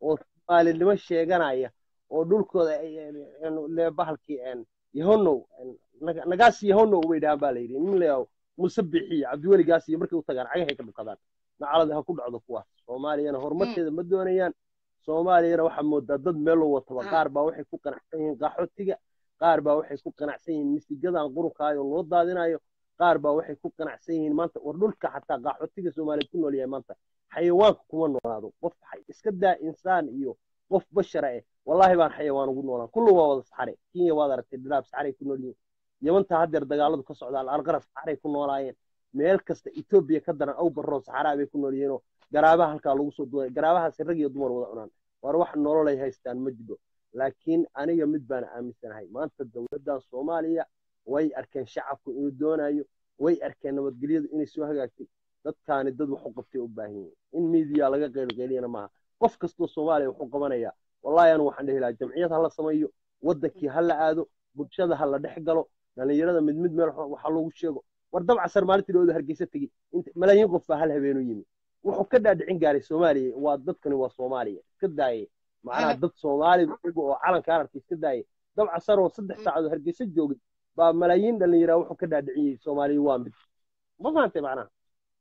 D: وقال اللي مش شيغانايا ودولكو يعني bahalkii een yahonow naga- nagaas yahonow bay dhahaan baa la yidhi nin leeyaw musabixi cabdiweligaas iyo markay u tagaan cagahay ka dhukadaan nacalada ha ku dhacdo kuwaas soomaaliyana horumarkeeda ma doonayaan soomaaliyana waxaa moodaa dad meel loo wataba
A: Ah.
D: qaar baa waxay ku qanacsan yihiin qaxootiga qaar baa waxay ku qanacsan yihiin misigadan qurunkaayo loo daadinayo qaar baa waxay ku qanacsan yihiin maanta war dhulka xataa qaxootiga soomaaliyeed ku nool yahay maanta xayawaanka kuma noolaado qof xay- iska daa insaan iyo qof bashara eh wallaahi baan xayawaan ugu noolaan kullu waa wada saxare kenya waad aragtay dhiraab saxaray ku nool yihiin yamanta haddeer dagaaladu ka socdaan alqaraf saxaray ku noolaayeen meel kasta etoobiya ka daran aw barroon saxaraa bay ku nool yihiinoo garaabaha halkaa lagu soo duulay garaabahaasi rag iyo dumar wada cunaan war wax nololay haystaan ma jiro laakiin aniga mid baan aaminsanahay maanta dowladdan soomaaliya way arkeen shacabku inuu doonayo way arkeen nabadgelyadu inay soo hagaagtay dadkaani dad wax u qabtay u baahan yihiin in miidiya laga qeylqeyliyana maaha qof kastoo soomaaliya wuxuu qabanaya wallahi anu waxaan dhihi lahaa jamciyad ha la sameeyo wadankii ha la aado bulshada ha la dhex galo dhalinyarada mid mid meel waxa loogu sheego war dabcasar maalintii dhawada hargeysa tegi inta malaayiin qof baa hal habeenu yimi wuxuu ka dhaadhicin gaaray soomaaliya waa dadkani waa soomaaliya iska daaye macnaha dad soomaalida iyaga oo calanka aragtay iska daaye dabcasar oo saddex saacadood hargeysa joogay baa malaayiin dhalinyara wuxuu ka dhaadhiciyey soomaaliya waa mid ma fahantay macnaha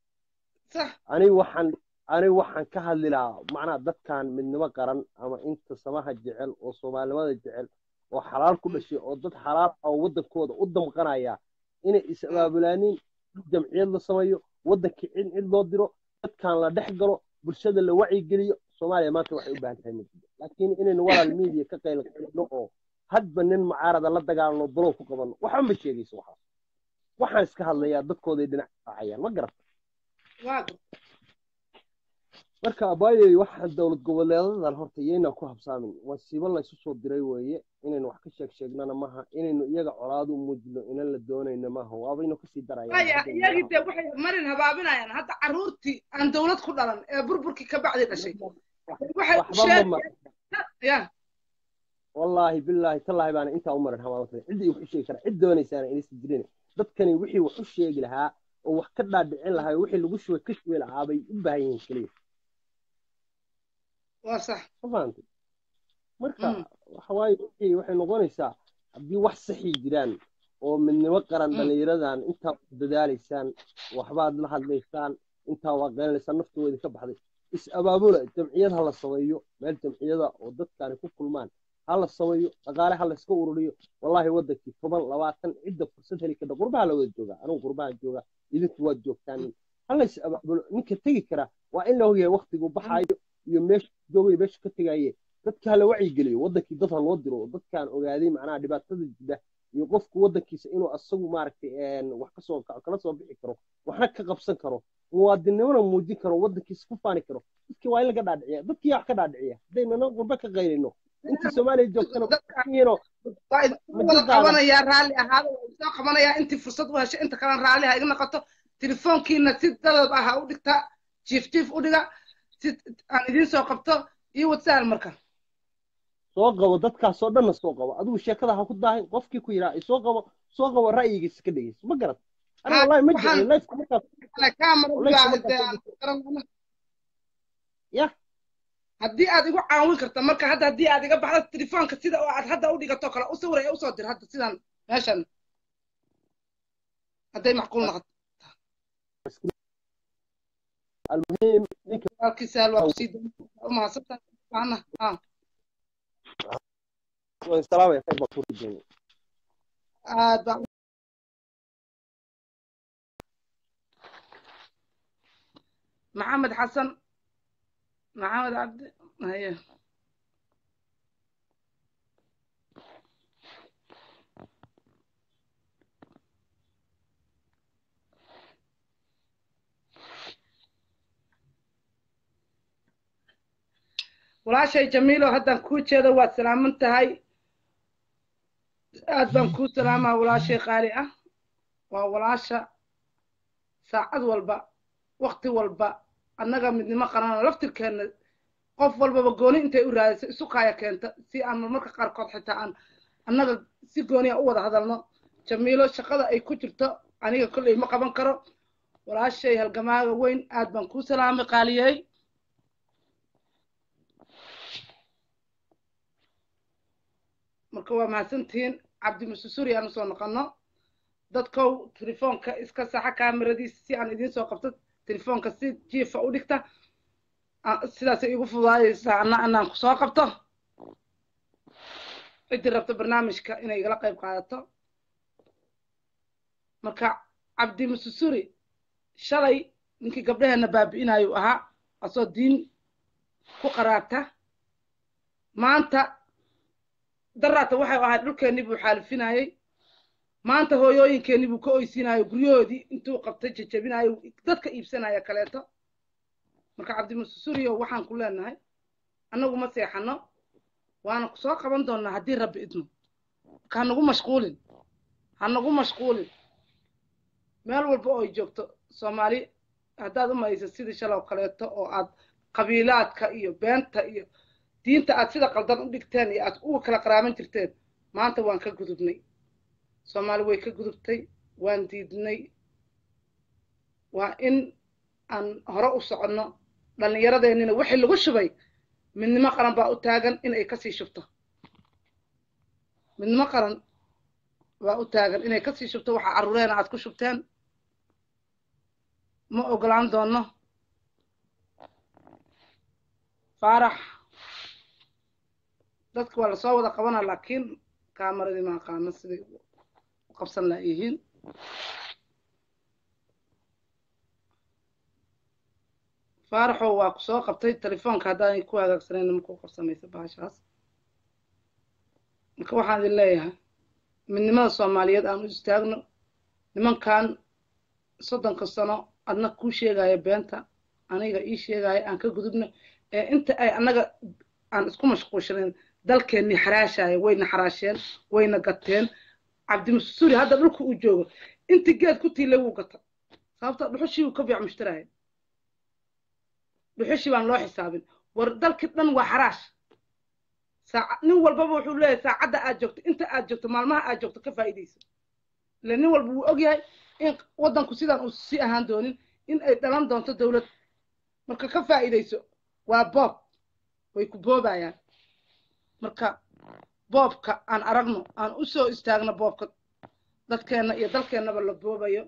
A: صح
D: aniga waxaan aniga waxaan ka hadli lahaa macnaha dadkan midnimo qaran ama inta samaha jecel oo soomaalinimada jecel oo xalaal ku dhashay oo dad xalaal ah oo wadankooda u damqanaya inay is-abaabulaaniin jamciyad la sameeyo wadankii cid cid loo diro dadkan la dhex galo bulshada la wacyigeliyo soomaaliya maanta waxay u baahan tahay mid laakiin inaynu walaal media ka qaylqaylno oo hadba nin mucaarada la dagaalno balow ku qabanno waxba ma sheegayso waxaas waxaan iska hadlayaa dadkooday dhinac raacayaan ma garata
A: واقف
D: marka abaayey waxaan dowlad goboleedadan horta iyaynaan ku habsaamin wasiibo laysu soo diray weeye inaynu wax ka sheeg sheegnana maaha inaynu iyaga colaadu muujino inan la doonayno maaha waabaynu kasii
A: haya
D: darayaan
A: iyagii dee waxay marin habaabinayaan hadda carruurtii aan dawlad ku dhalan ee burburkii ka bacdi dhashay waxay
D: waxba ma
A: sheeg
D: mar
A: ya
D: wallaahi bilaahi tallaahi baana intaa u marin habaabata ciddii wax u sheegi kara cid doonaysaana inaysan jirin dadkani wixii wax u sheegi lahaa oo wax ka dhaadhicin lahaa oo wixii lagu shubay ka shubi lahaa bay u baahan yihiin keliya
A: waa sax
D: ma fahantay marka
A: Mm.
D: waxa waaye wixii waxay noqonaysaa haddii wax saxii jiraan oo midnimo qaran
A: Mm.
D: dhallinyaradan intaa ku dadaalaysaan waxbaad la hadlaysaan intaa waa qeynlaysaan naftooda ka baxday is abaabula jamciyad ha la sameeyo meel jamciyada oo dadkaani ku kulmaan ha la sameeyo dhaqaale ha la iska ururiyo wallaahi wadankii toban labaatan cidda fursad heli karta qurbaha la wada joogaa anigu qurbaha jooga idinku waad joogtaan ha la is abaabulo ninka tegi kara waa in la ogyahay waktigu baxaayo iyo meesha joogay meesha ka tegaye dadka hala wacyigeliyo wadankii dad ha loo diro oo dadkaan ogaaday macnaha dhibaatada jira iyo qofku wadankiisa inuu asagu maaragtay een, wax kasoo kala soo bixi karo waxna ka qabsan karo muwaadinnimona muujin karo wadankiisa ku faani karo dadkii waa in laga dhaadhiciya dadkii yaa wax ka dhaadhiciya haddaynana qurbe ka qaylino intii soomaaliya joogtana dadkiino
A: waa idinku
D: Ma
A: wada
D: jirtaa?
A: qabanayaa raalli ahaada waa isoo qabanayaa intii fursad u heshay inta kalena raalli ha iga noqoto telefoonkiina si dadab ah ha u dhigta jiif jiif u dhiga si aan idiin soo qabto iyo whatsapp marka
D: soo qabo dadkaasoo dhanna soo qabo adigu sheekada ha ku daahin qofkii ku yidhaa soo qabo soo qabo ra'yigiisa ka dhegeyso ma garat ana
A: Ha,
D: wallahi ma
A: waxaan-
D: jeclin lifeka markaas
A: camera
D: Wallahi
A: baa
D: kuma
A: dee aan
D: qabto.
A: garanayna.
D: Yah.
A: haddii aad igu caawin karto marka hadda haddii aad iga baxdo telefoonka sida oo aad hadda u dhigato kale u sawir ee usoo dir hadda sidan meeshan hadday macquul noqoto
D: almuhiim ninka
A: walaalkiisa hal waa kusii u mahadsantahay Waana- ha
D: waan salaamaya khayr baa ku rijeynay
A: aad baa maxamed xasan maxamed cabdi haye walaashay jamiilo haddaan kuu jeedo waad salaaman tahay aad baan kuu salaamaa walaashay qaali ah waa walaasha saacad walba wakti walba annaga midnimo qarano laftirkeenna qof walbaba gooni intay u raadayso isu kaaya keenta si aan marmarka qaarkood xitaa aan annaga si gooniya u wada hadalno jamiilo shaqada ay ku jirto aniga kolley ma qaban karo walaashay halgamaaga weyn aad baan kuu salaamay qaaliyey marka waa mahadsantihiin cabdimususuri aan usoo noqono dadkow telefoonka iska saxa kaamiradiisa si aan idiin soo qabto telefoonka si jiifa u dhigta sidaasay igu fudaadaysaa ana anaan kusoo qabto ciddii rabto barnaamijka inay igala qayb qaadato marka cabdimususuri shalay ninkii gabdhaheenna baabi'inayu ahaa asoo diin ku qaraarta maanta daraata waxay ahayd dhulkeennii buu xaalifinayey maanta hooyooyinkeennii buu ka oysiinayo guryahoodii intuu qabtay jajabinayo dadka iibsanaya kaleeto marka cabdimususuriyo waxaan ku leenahay annagu ma seexano waana kusoo qaban doonnaa haddii rabbi idmo marka hanagu mashquulin hanagu mashquulin meel walba oo ay joogto soomaali haddaad u malaysa sidii shaloo kaleeto oo aad qabiilaadka iyo beenta iyo diinta aad sida qaldan u dhigteen iyo aad uga kala qaraaban jirteen maanta waan ka gudubnay soomaali way ka gudubtay waan diidnay waa in aan hore u soconno dhallinyaradeenina wixii lagu shubay midnimo qaran baa u taagan in ay kasii shubto midnimo qaran baa u taagan inay kasii shubto waxa carruureena aad ku shubteen ma ogolaan doonno faarax dadka waa lasoo wada qabanaa laakiin kamaradii ma aqaano siday u qabsan laayihiin faaraxow waa ku soo qabtay telefoonka haddaanay ku hagaagsanayna markuu qabsamaysa bahashaas marka waxaan idin leeyahay midnimada soomaaliyeed aan u istaagno nimankan soddonka sano adna kuu sheegaya beenta aniga ii sheegaya aan ka gudubno ee inta ay annaga aan isku mashquulshaneen dalkeennii xaraashaya wayna xaraasheen wayna gateen cabdimusuri hadda dhulka uu joogo intii geed ku tiilay wuu gata sababta dhuxushii uu ka biic mushtaraya dhuxushii baan loo xisaabin war dalkii dhan waa xaraash saaca nin walbaba wuxuu leeyahay saacadda aad joogto inta aad joogto maalmaha aad joogto ka faa'iidayso ile nin walba wuu ogyahay in waddanku sidaan uu sii ahaan doonin in ay dhalan doonto dowlad marka ka faa'iidayso waa boob way ku boobayaan marka boobka aan aragno aan u soo istaagno boobka dadkeenna iyo dalkeennaba la boobayo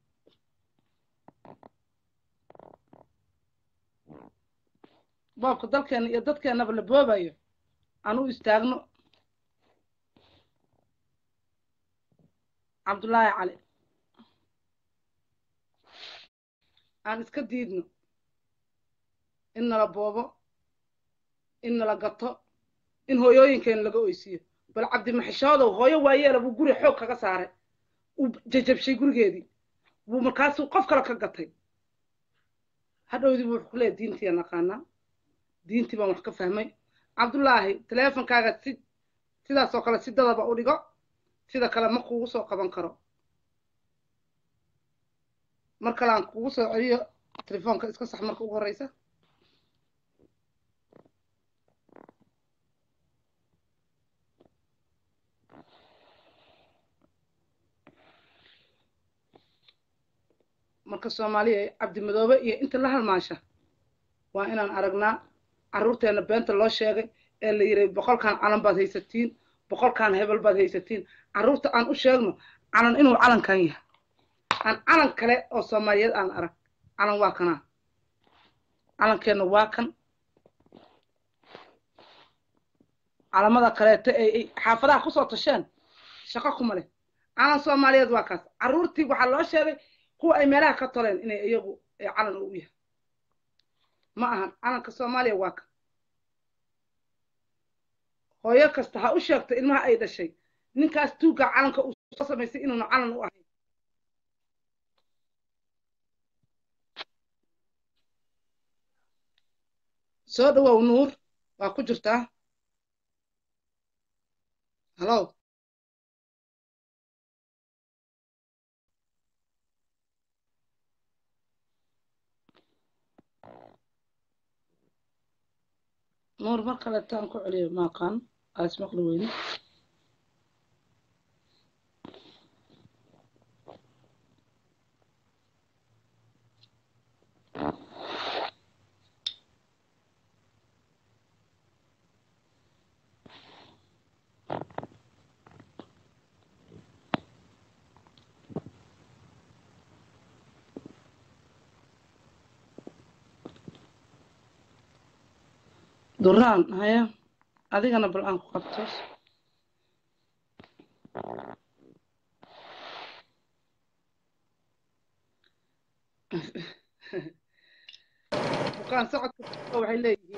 A: boobka dalkeenna iyo dadkeennaba la boobayo aan u istaagno cabdullaahi cali aan iska diidno in nala boobo in nala gato in hooyooyinkeena laga oysiiyo bal cabdimaxishoodow hooyo waayeela buu guri xoog kaga saaray uu jajabshay gurigeedii buu markaasuu qof kale ka gatay hadhowdii buu wuxuu ku leeyahy diintiiaan aqaanaa diintii baan wax ka fahmay cabdullaahi teleefonkaaga si sidaasoo kale si dadaba u dhigo sida kale ma kuugu soo qaban karo mar kale aan kugu soo celiyo telefoonka iska sax marka ugu horreysa marka soomaaliya cabdimadoobe iyo inta la halmaasha waa inaan aragnaa carruurteenna beenta loo sheegay ee la yidhi boqolkan calan baad haysatiin boqolkan hebel baad haysatiin carruurta aan u sheegno calan inuu calankan yahay aan calan kale oo soomaaliyeed aan arag calan waa kanaa calankeenna waa kan calamada kaleeto ee xaafadaha kusoo tasheen shaqo kuma leh calan soomaaliyeed waa kaas carruurtii waxaa loo sheegay kuwa ay meelaha ka toleen inay iyagu calan u yahay ma ahan calanka soomaaliya waa kan hooyo kasta ha u sheegto ilmaha ay dhashay ninkaas tuugga calanka uu soo samaysay inuuna calan u ahayn soo dhawow nuur waa ku jirtaa hallo nuur mar kaleetaan ku celiyo maaqaan aas maqli weyne duraan haya adigana bal aan ku qabto bukaan socodka waxay leeyihiin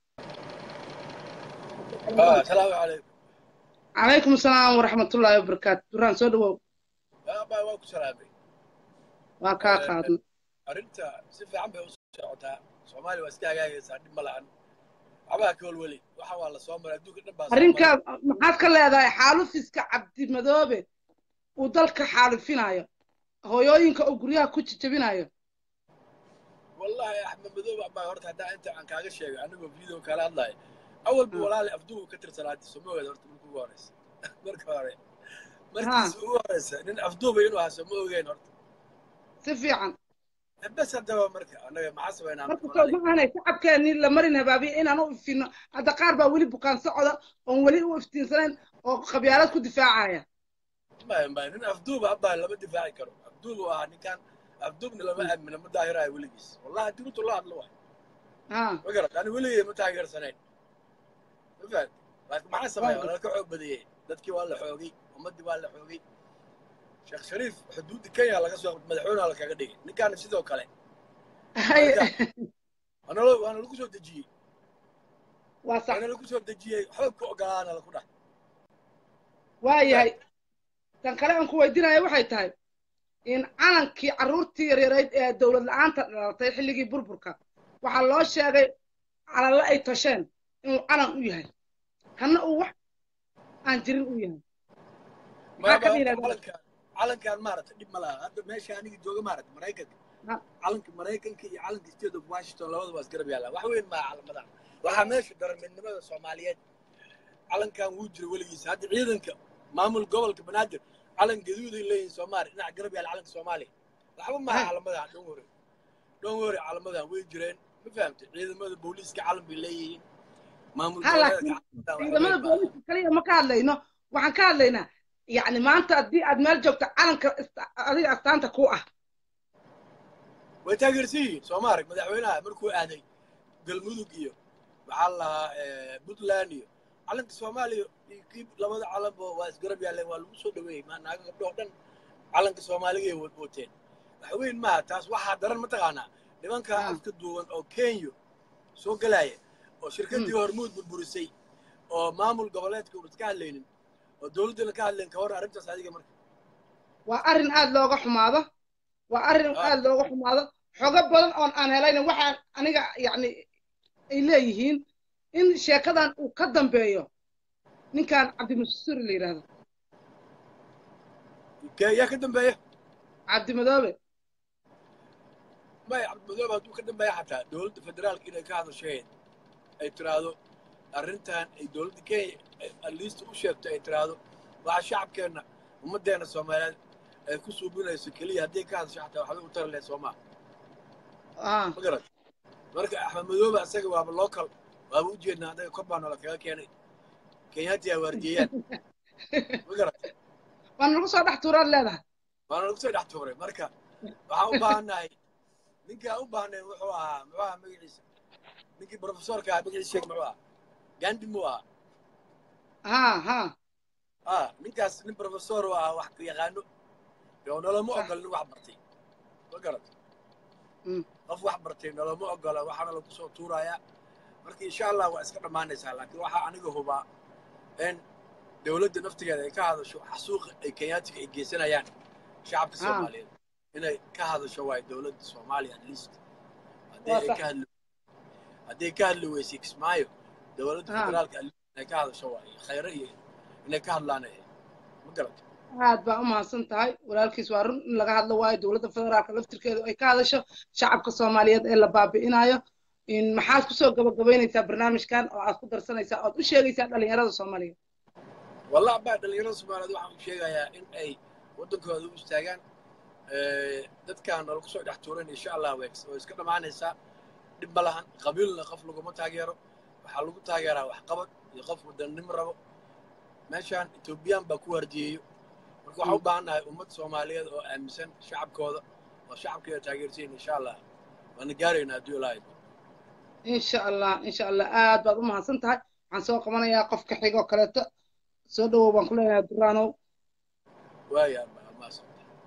E: asalaamu calaykum
A: calaykum asalaam waraxmatullaahi wabarakaatu duraan soo dhawow
E: baa waa ku salaamay
A: waa kaa qaadnay
E: arrinta si fiican bay u socotaa soomaaliya waa iska hagaagaysaa dhib ma lahan waxbaa ka walweli waxa waa la soo maray adduunka dhan baa soo
A: arrinkaa maxaad ka leedahay xaalufiska cabdimadoobe uu dalka xaalufinayo hooyooyinka oo guryaha ku jijabinayo
E: wallahi axmed madoobe abaa horta haddaa inta aan kaaga sheegay anigoo video kala hadlayo awalba walaali afdugu ka tirsanaati somaogeed horta marka ugu horeysa marka hore markiisa ugu horeysa nin afduuba inuu ahaa soma ogeyn horta
A: si fiican
E: bes haddaba marka annaga maxaa samaynaa
A: marka soo maahanay shacabkeenii la marin habaabiya inaan u ifino hadda qaar baa weli bukaan socda oon weli u iftiinsanayn oo qabyaalad ku difaacaya
E: maya maya nin afduuba abaa lama difaaci karo afduubu ahaa ninkan afduubna lama aamina ma daahiraayo weligiis wallahi haddii runta loo hadlo waay
A: ha
E: ma garat ani weligay ma taageersanayn ma fahad laakiin maxaa sameeya waa laka xoog badiyey dadkii waa la xoogay ummaddii waa la xoogay sheekh shariif xuduudda kenya laga soo madaxweynaha lakaga dhigay ninkaana sidoo kale waana lo- waana lagu soo dejiyey
A: waa sax
E: waana lagu soo dejiyey xoog ka ogolaana laku dhah
A: waayahay tan kale aan ku weydiinaya waxay tahay in calankii carruurtii yaryarayd ee dowlad la-aanta dhalatay xilligii burburka waxaa loo sheegay calanla ay tasheen inuu calan u yahay kanna uu wax aan jirin u yahay maxaa ka dhiiladaa
E: calankan calankan maarata dhib ma laha hadda meesha aniga jooga maarata maraykanka
A: Ha.
E: calanka maraykanka iyo calanka state of washington labada waa isgarab yaallaan wax weyn maa calamada waxaa meesha daran midnimada soomaaliyeed calankan wuu jira weligiisa hadda ciidanka maamul gobolka banaadir calan gaduuday leeyihin soomaaliya dhinaca garab yaal calanka soomaaliya waxba maaha
A: Ha.
E: calamadan dhan wore dhan wore calamadan way jireen ma fahamtay ciidamada booliiska calan bay leeyihiin maamul
A: ha
E: goboleedka
A: laakiin
E: calamadaan wax
A: ciidamada
E: weyn maaha
A: booliska kaliya ma ka hadlayno waxaan ka hadlaynaa yacni maanta haddii aad meel joogto calanka ist- adiga astaanta ku ah
E: way taageersan yihiin soo ma arag madaxweynaha markuu aaday galmudug iyo waxaa la lahaa puntland iyo calanka soomaaliya iyo kii labada calanba waa isgarab yaalleen waa lagu soo dhaweeyey maa naaga gabdhoo dhan calanka soomaaliga ay wateen wax weyn maaha taas waxaa daran mataqaanaa nimanka
A: Ah.
E: afka duuban oo kenya soo galaya oo shirkaddii hormuud burburisay oo maamul goboleedka uunas ka hadlaynin oo dowladdana ka hadlayn ka hor arrintaas adiga marka
A: waa arrin aad looga xumaado waa arrin
E: Ah.
A: aad looga xumaado xogo badan oon aan helayna waxaa aniga yacni ay leeyihiin in sheekadan uu ka dambeeyo ninkan cabdimasuri la yidhaahdo
E: Kee- yaa ka dambeeya
A: cabdimadoobe
E: maya cabdimadoobe hadduu ka dambeeya xataa dowladda federaalka inay ka hadashayn ay tiraahdo arrintan ay dowladda kenya aliista u sheegto ay tiraahdo waxa shacabkeenna ummaddeena soomaaliyeed ay ku suubinayso keliya hadday ka hadasho xataa waxbay u tari lahayd soomaa
A: ah
E: ma garat marka axmed madoobe asaga waaba local waaba u jeednaa annaga kor baa noola kaga keenay kenyaati ay waardiyeeyaan ma garat
A: waan nagu soo dhex tuuraad leedahay
E: waana lagu soo dhex tuuray marka waxaan u baahannahay ninkaan u baahnay wuxuu ahaa muxuu ahaa magaciisa ninkii profesorka ahaa magaciisa sheeg muxuu ahaa gandi muu ahaa
A: ha ha
E: ah ninkaas nin profesor u ahaa wax yaqaano oo noloma
A: Sax.
E: ogol nin wax bartay ma garat
A: Mm.
E: qof wax bartay noloma ogola waxaana lagu soo tuurayaa marka insha allah waa iska dhammaanaysaa laakiin waxaa aniga hubaa in dowladda naftigeeda ay ka hadasho xasuuqa ay kenyaatiga ay geysanayaan shacabka
A: Ah.
E: soomaaliyeed inay ka hadasho waay dowladda soomaaliya at least haddii
A: Waa
E: ay
A: sax.
E: ka hadli hadday ka hadli weysay kismaayo dowladda
A: Ha.
E: federaalka inay ka hadasho waaye khayre iyo inay ka hadlaan ay ma garata
A: aad baa u mahadsan tahay walaalkiis waa run in laga hadlo waayo dowladda federaalka laftirkeedu ay ka hadasho shacabka soomaaliyeed ee la baabi'inayo in maxaad kusoo gabagabaynaysaa barnaamijkan oo aad ku darsanaysaa ood u sheegaysaa dhalinyarada soomaaliyeed
E: والله baa dhalinyarada soomaaliyeed waxaan u sheegayaa in ay waddankooda u istaagaan dadkaan nala kusoo dhex tuuran insha allah way way iska dhammaanaysaa dhib ma lahan qabiilna qof laguma taageero waxaa lagu taageeraa waxqabad iyo qof wadannimo rabo meeshaan etoobiyaan baa ku wardiyeeyo marka waxaan u baahannahay ummad soomaaliyeed oo aaminsan shacabkooda oo shacabkeeda taageersiin insha allah waana gaaraynaa haddii ilaahay
A: insha allah insha allah aad baad u mahadsan tahay waxaan soo qabanayaa qofka xigoo kaleeto soo dhawow baan ku leenahay duraanow
E: waaya maasa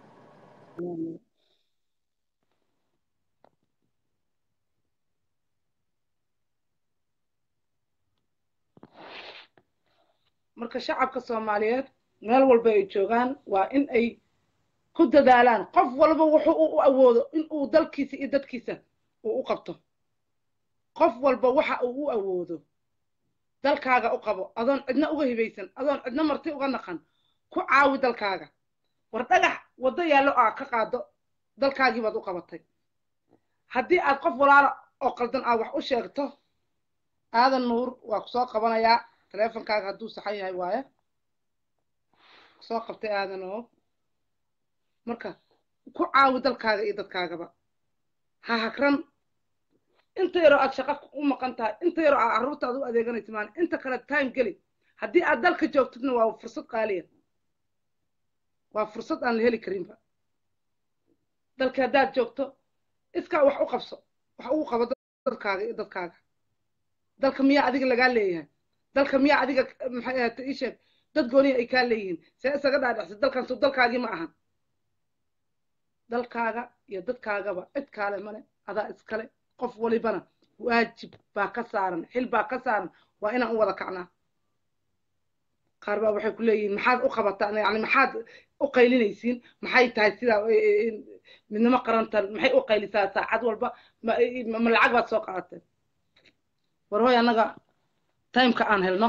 A: marka shacabka soomaaliyeed meel walba ay joogaan waa in ay ku dadaalaan qof walba wuxuu u awoodo in uu dalkiisa iyo dadkiisa uu u qabto qof walba waxa uu u awoodo dalkaaga u qabo adoon cidna uga hibaysan adoon cidna marti uga naqan ku caawi dalkaaga war dhagax waddo yaallo aa ka qaado dalkaagii baad u qabatay haddii aad qof walaala oo qaldan aad wax u sheegto aadan nuur waa ku soo qabanayaa teleefonkaaga hadduu saxan yahay waaye soo qabtay aadan oo marka ku caawi dalkaaga iyo dadkaagaba ha hagran inta yaroo aad shaqo u maqan tahay inta yaroo aad carruurtaada u adeeganaysa maan inta kale time geli haddii aad dalka joogtidna waa fursad qaaliya waa fursad aan la heli karinba dalka haddaad joogto iskaa wax u qabso wax ugu qabo dadkaaga iyo dadkaaga dalka miyaa adiga lagaa leeyahay dalka miyaa adiga maxay ahata ii sheeg dad gooniya ay kaa leeyihiin see isaga dhaadhacsa dalkan soo dalkaagii ma ahan dalkaaga iyo dadkaagaba cid kaale male adaa iskale qof walibana waajib baa ka saaran xil baa ka saaran waa inaan u wada kacnaa qaar baa waxay ku leeyihiin maxaad u qabataan yani maxaad u qaylinaysiin maxay tahay sidaa midnimo qarantan maxay u qaylisaa saacad walba ma lacag baad soo qaadateen war hoy annaga timeka aan helno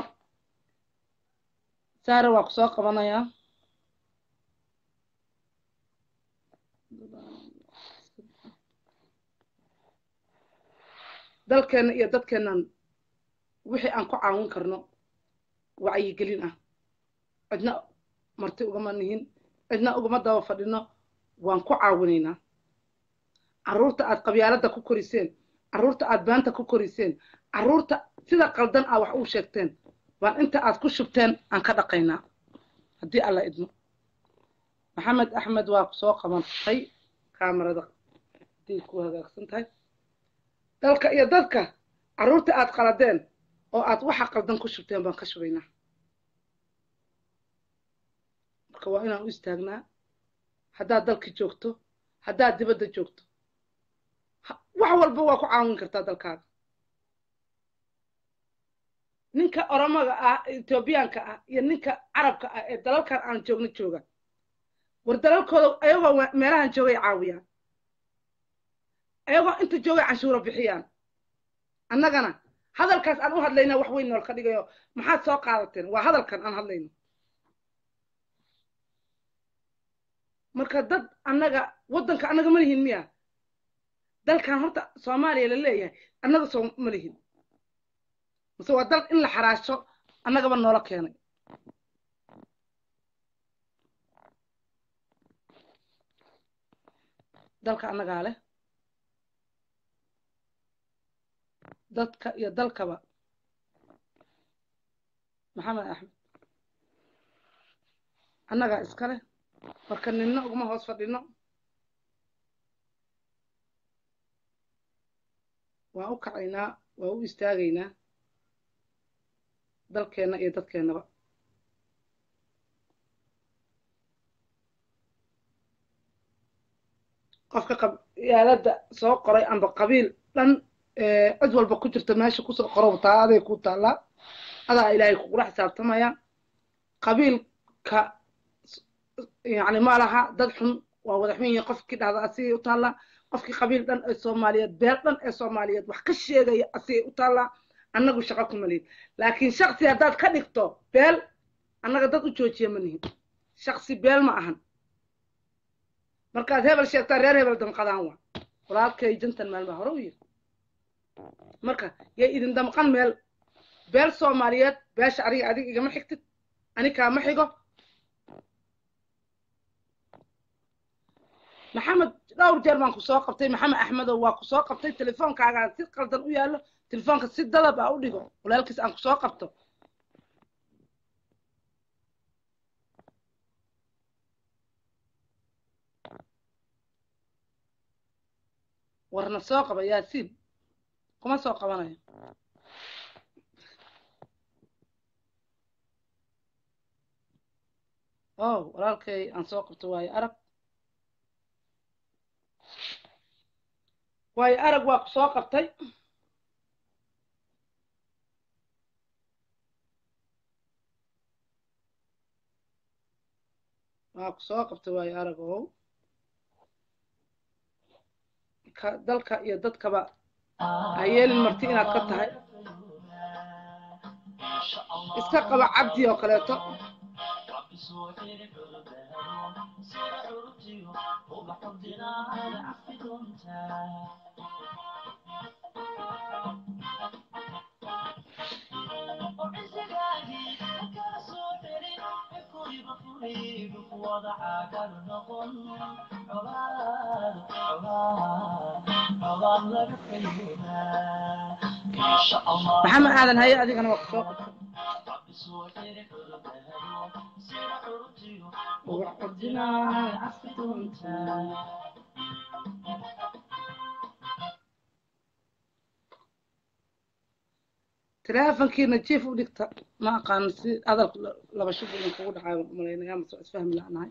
A: saare waa ku soo qabanayaa dalkeenna iyo dadkeennan wixii aan ku caawin karno wacyigelin ah cidna marti ugama nihin cidna ugama daba fadhino waan ku caawinaynaa carruurta aad qabyaaladda ku koriseen carruurta aad baanta ku koriseen carruurta sida qaldan aa wax uu sheegteen waan inta aad ku shubteen aan ka dhaqaynaa haddii alla idmo maxamed axmed waa ku soo qabantay kaamarada haddii ku hagaagsan tahay dalka iyo dadka carruurta aad qaladeen oo aad waxa qaldan ku shubteen baan ka shubaynaa marka waa inaan u istaagnaa haddaad dalka joogto haddaad dibadda joogto wax walba waa ku caawin kartaa dalkaaga ninka oromaga ah etoobiyaanka ah iyo ninka carabka ah ee dalalkan aan joogno jooga war dalalkooda ayagoo meelahan joogay caawiyaan ayagoo inta joogay canshuuro bixiyaan annagana hadalkaas aan u hadlayna wax weyn nool ka dhigayo maxaad soo qaadateen waa hadalkan aan hadlayno marka dad annaga waddanka annaga ma lihin miya dalkan horta soomaaliya la leeyahay annaga soo ma lihin mase waa dal in la xaraasho annagaba noola keenay dalka annagaa leh dadka iyo dalkaba maxamed axmed annagaa iska leh marka ninna uguma hoos fadhino waan u kacaynaa waan u istaagaynaa dalkeenna iyo dadkeennaba qofka qabyaaladda soo qoray amba qabiil dhan cid walba ku jirta meesha kusoo qorow taa aday ku taallaa adaa ilaahay kugula xisaabtamaya qabiilka yani ma laha dad xun waa wada xun yihiin qofkii dhahda asigay u taallaa qofkii qabiil dhan ee soomaaliyeed beel dhan ee soomaaliyeed wax ka sheegaya asigay u taallaa annagu shaqo kuma lihin laakiin shaksi haddaad ka dhigto beel annaga dad u joojiya ma nihin shaksi beel ma ahan markaad hebel sheegtaa reer hebel damqadaan waa walaalkay jantan meel baa hore u yiri marka yay idin damqan meel beel soomaaliyeed beesha adiga adiga igama xigtid ani kaama xigo maxamed dhowr jeer baan ku soo qabtay maxamed axmedow waa ku soo qabtay telefoonkaagaan si qaldan u yaallo telefoonka si dadab ah u dhigo walaalkiis aan ku soo qabto warna soo qaba yaasiin kuma soo qabanayo oh walaalkay aan soo qabto waayo arag waayo arag waa ku soo qabtay waa ku soo qabtay waayo arag ow ka dalka iyo dadkaba ha yeelin marti inaad ka tahay iska qaba cabdi oo kaleeto maxamed aadan haye adigana waa ku soo qabtay ubax ordinaa cafi doontaa teleefonkiina jiif u dhigta ma aqaano si hadalka laba shub idin kugu dhacayo baan umalaynaya ama soo isfahmi la'nahay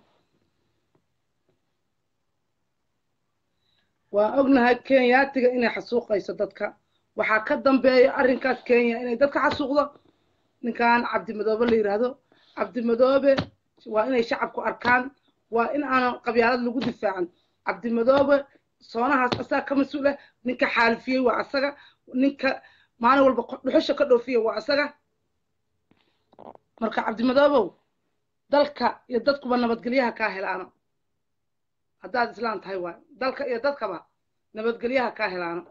A: waa ognahay kenyaatiga inay xasuuqayso dadka waxaa ka dambeeya arrinkaas kenya inay dadka xasuuqdo ninkan cabdimadoobe la yidhaahdo cabdimadoobe waa inay shacabku arkaan waa in aanan qabyaalad lagu difaacan cabdimadoobe soonahaas asaga ka mas-uul ah ninka xaalifiyey waa asaga ninka maalin walba dhuxusha ka dhoofiya waa asaga marka cabdimadoobow dalka iyo dadkuba nabadgelyaha kaa helaano haddaad islaan tahay waay dalka iyo dadkaba nabadgelyaha kaa helaano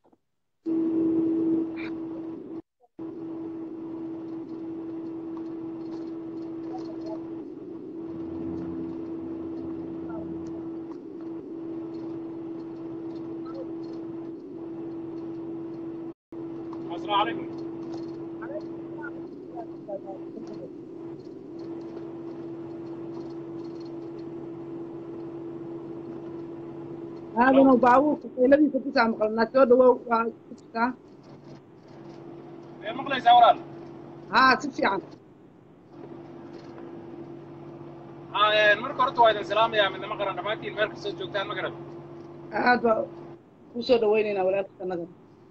F: السلام عليكم
A: aadanu baabuurka qayladiisa ku saa maqlanaa soo dhawow waa ku jirtaa
F: يا مقلي زوران
A: haa si fiican
F: ها مركو horta waa idin salaamayaa midnimo qaran dhammaantiin meel kastoo joogtaan ma garad
A: aad baa kusoo dhawaynaynaa walaalka annaga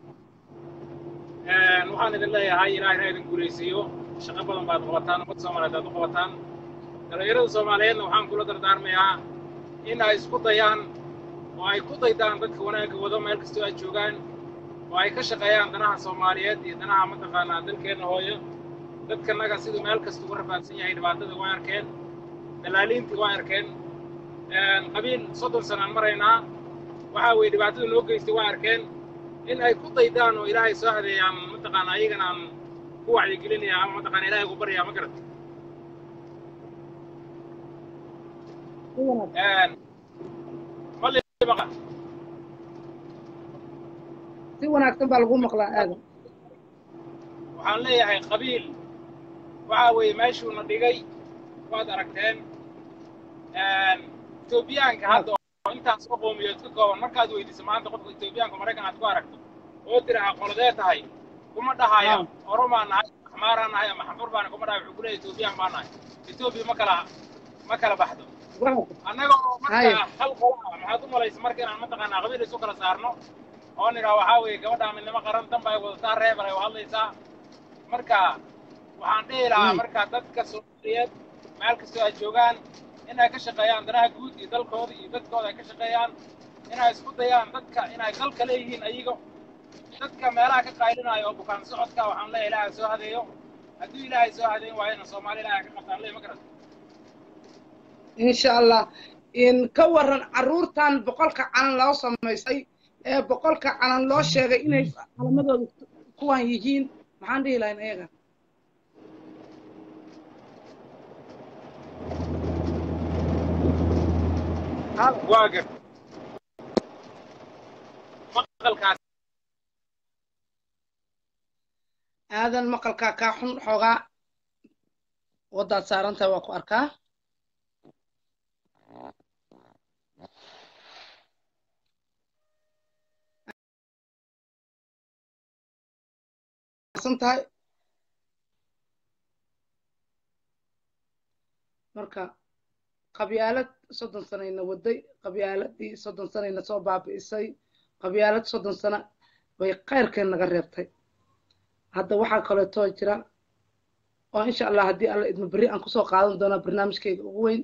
F: waxaan idin leeyahay ilaahina idin guulaysiiyo shaqo badan baad qabataan ummad soomaaliyeed aad u qabataan dhallinyarada soomaaliyeedna waxaan kula dardaarmayaa in ay isku dayaan oo ay ku daydaan dadka wanaagga wado meel kastoo ay joogaan oo ay ka shaqeeyaan danaha soomaaliyeed iyo danaha mataqaanaa dalkeenna hooyo dadkanaga siduu meel kasta uga rafaadsan yahay dhibaatada waa arkeen dalaaliintii waa arkeen qabiil soddon sanaan maraynaa waxa weeye dhibaatada noo geystay waa arkeen in ay ku daydaan oo ilaahay soo hadeeyaan mataqaana ayagana aan ku wacyigelinaya ama mataqaana ilaahay ugu baryaa ma garat
A: si wanaagsan
F: mali baqa
A: si wanaagsan baa lagu maqlaa aadan
F: waxaan leeyahay qabiil waxa weeye meeshuuna dhigay waad aragteen etoobiyaanka hadda oo intaas oo qowmiyood ka kooban markaad weydiiso maanta qofka etoobiyaanka maraykan aad ku aragto oo tiraha qoladee tahay kuma dhahaya
A: Ah.
F: oromaa nahay axmaaraa nahay ama xanfur baana kuma dhahay wuxuu ku leeyahay etoobiyaan baa nahay etoobiya ma kala ma kala baxdo
A: Waa-
F: annaga oo
A: Haya.
F: marka hal qola ah maxaad u malaysa marka inaan mataqaanaa qabiil isu kala saarno oo nidhaa waxaa weeye gabadhaa midnimo qaran danba ay wadataa reebar ay u hadlaysaa marka waxaan dhihi lahaa
A: Mm.
F: marka dadka soomaaliyeed meel kastoo ay joogaan inay ka shaqeeyaan danaha guud iyo dalkooda iyo dadkooda ay ka shaqeeyaan inay isku dayaan dadka inay dalka leeyihiin ayago dadka meelaha ka qaylinaya oo bukaan socodka waxaan leeyahay ilaahay soo hadeeyo hadduu ilaahay soo hadeyn waayana soomaali ilaahay ka qabtaan leey ma garan
A: insha allah in ka waran carruurtan boqolka calan loo samaystay ee boqolka calan loo sheegay inay calamadooda kuwan yihiin maxaan dhihi lahayn ayaga
F: waa gar maqalkaas
A: aadan maqalkaa kaa xun xoogaa waddaad saarantahay waa ku arkaa tahay marka qabyaalad soddon sanayna waday qabyaaladii soddon sanayna soo baabi'isay qabyaalad soddon sano bay khayrkeen naga reebtay hadda waxaa kaleetoo jira oo insha allah haddii alla idma berri aan kusoo qaadan doonaa barnaamijkayga ugu weyn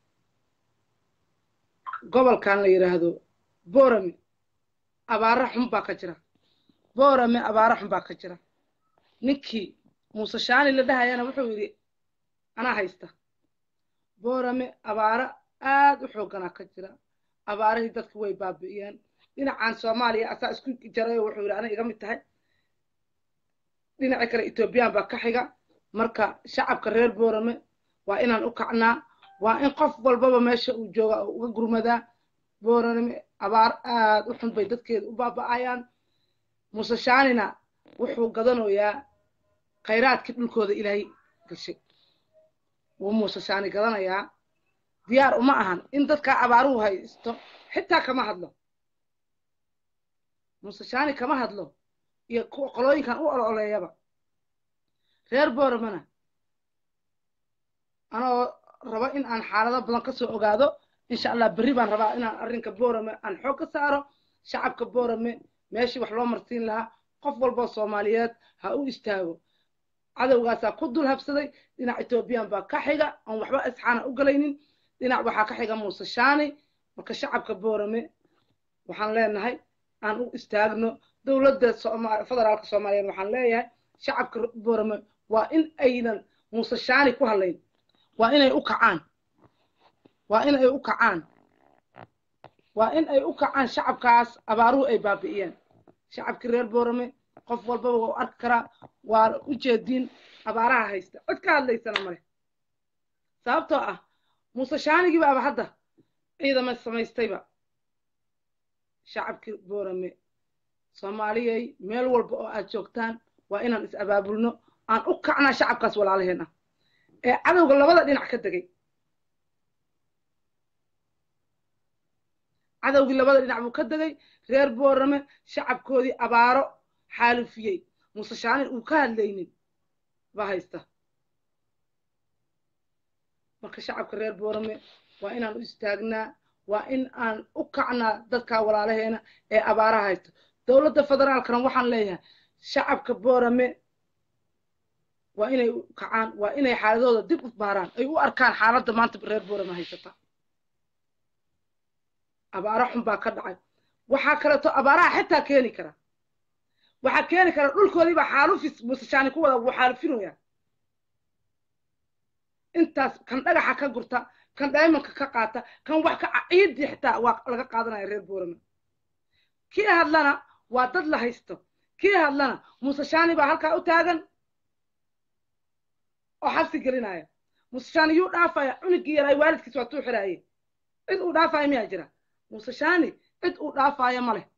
A: gobolkan la yidhaahdo boorame abaara xun baa ka jira boorame abaara xun baa ka jira ninkii muuse shaani la dhahayana wuxuu yidhi anaa haysta boorame abaaro aad u xoogganaa ka jira abaarihii dadka way baabi'iyeen dhinacan soomaaliya asaa isku jaray oo wuxuu yidhi ana iga mid tahay dhinaca kale etoobiyaan baa ka xiga marka shacabka reer boorame waa inaan u kacnaa waa in qof walbaba meesha uu jooga oo uga gurmadaa boorame abaar aad u xun bay dadkeeda u baaba'ayaan muuse shaanina wuxuu gadanayaa khayraadkii dhulkooda ilaahay gashay wuu muuse shaani gadanayaa diyaar uma ahan in dadkaa abaaruhu haysto xitaa kama hadlo muuse shaani kama hadlo iyo kuwa qolooyinkan u ololeeyaba reer booramana anoo rabo in aan xaalado badan ka soo ogaado insha allah berri baan rabaa inaan arrinka boorame aan xoog ka saaro shacabka boorame meeshii wax loo marsiin lahaa qof walboo soomaaliyeed ha u istaago cadowgaasaa ku dul habsaday dhinac etoobiyaan baa ka xiga oon waxba isxaana u galaynin dhinac waxaa ka xiga muuse shaani marka shacabka boorame waxaan leenahay aan u istaagno dowladda federaalka soomaaliyeed waxaan leeyahay shacabka boorame waa in aynan muuse shaani ku hadlayn waa inay u kacaan waa in ay u kacaan waa in ay u kacaan shacabkaas abaaruhu ay baabi'iyeen shacabkii reer boorame qof walbaba waa u arki karaa waa u jeediin abaaraha haysta cid ka hadlaysana male sababtoo ah muuse shaanigii baaba hadda ciidama samaystayba shacabkii boorame soomaaliyay meel walba oo aad joogtaan waa inaan is abaabulno aan u kacnaa shacabkaas walaalaheena ee cadowga labada dhinac ka degay cadowgii labada dhinac buu ka degay reer boorame shacabkoodii abaaro xaalufiyey muuse shaanin uu ka hadlaynin baa haysta marka shacabka reer boorame waa inaan u istaagnaa waa in aan u kacnaa dadkaa walaalaheena ee abaaraha haysta dowladda federaalkana waxaan leeyahay shacabka boorame waa inay u kacaan waa inay xaaladooda dib u baaraan ay u arkaan xaaladda maanta reer boorame haysata abaaro xun baa ka dhacay waxaa kaleeto abaaraha xitaa keeni kara waxaa keeni kara dhulkoodii baa xaalufis musashaani ku wada wuu xaalufinoyaa intaas kan dhagaxa ka gurta kan daymanka ka qaata kan wax ka ciidii xitaa waa laga qaadanaya reer boorame kii hadlana waa dad la haysto kii hadlana musashaani baa halkaa u taagan oo xabsi gelinaya musashaani yuu dhaafaya cunugii yaraay waalidkiis waa tuu xiraaye cid uu dhaafaya miyaa jira musashaani cid uu dhaafaya ma leh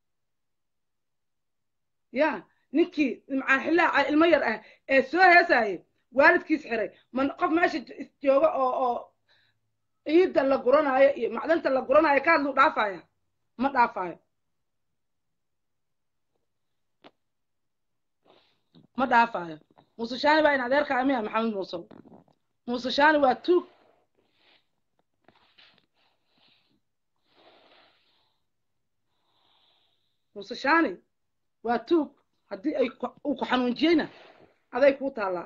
A: ya ninkii macaan xillaha ilmo yar ah ee soo heesaye waalidkiis xiray man qof meesha jooga oo oo ciidda la guranaayo iyo macdanta la guranaayo ka hadluu dhaafaya ma dhaafayo ma dhaafayo muuse shaani baa in adeerkaa miya maxamed muusow muuse shaani waa tuug muuse shaani waa tuug haddii ay uu ku xanuunjiyeyna aday kuu taallaa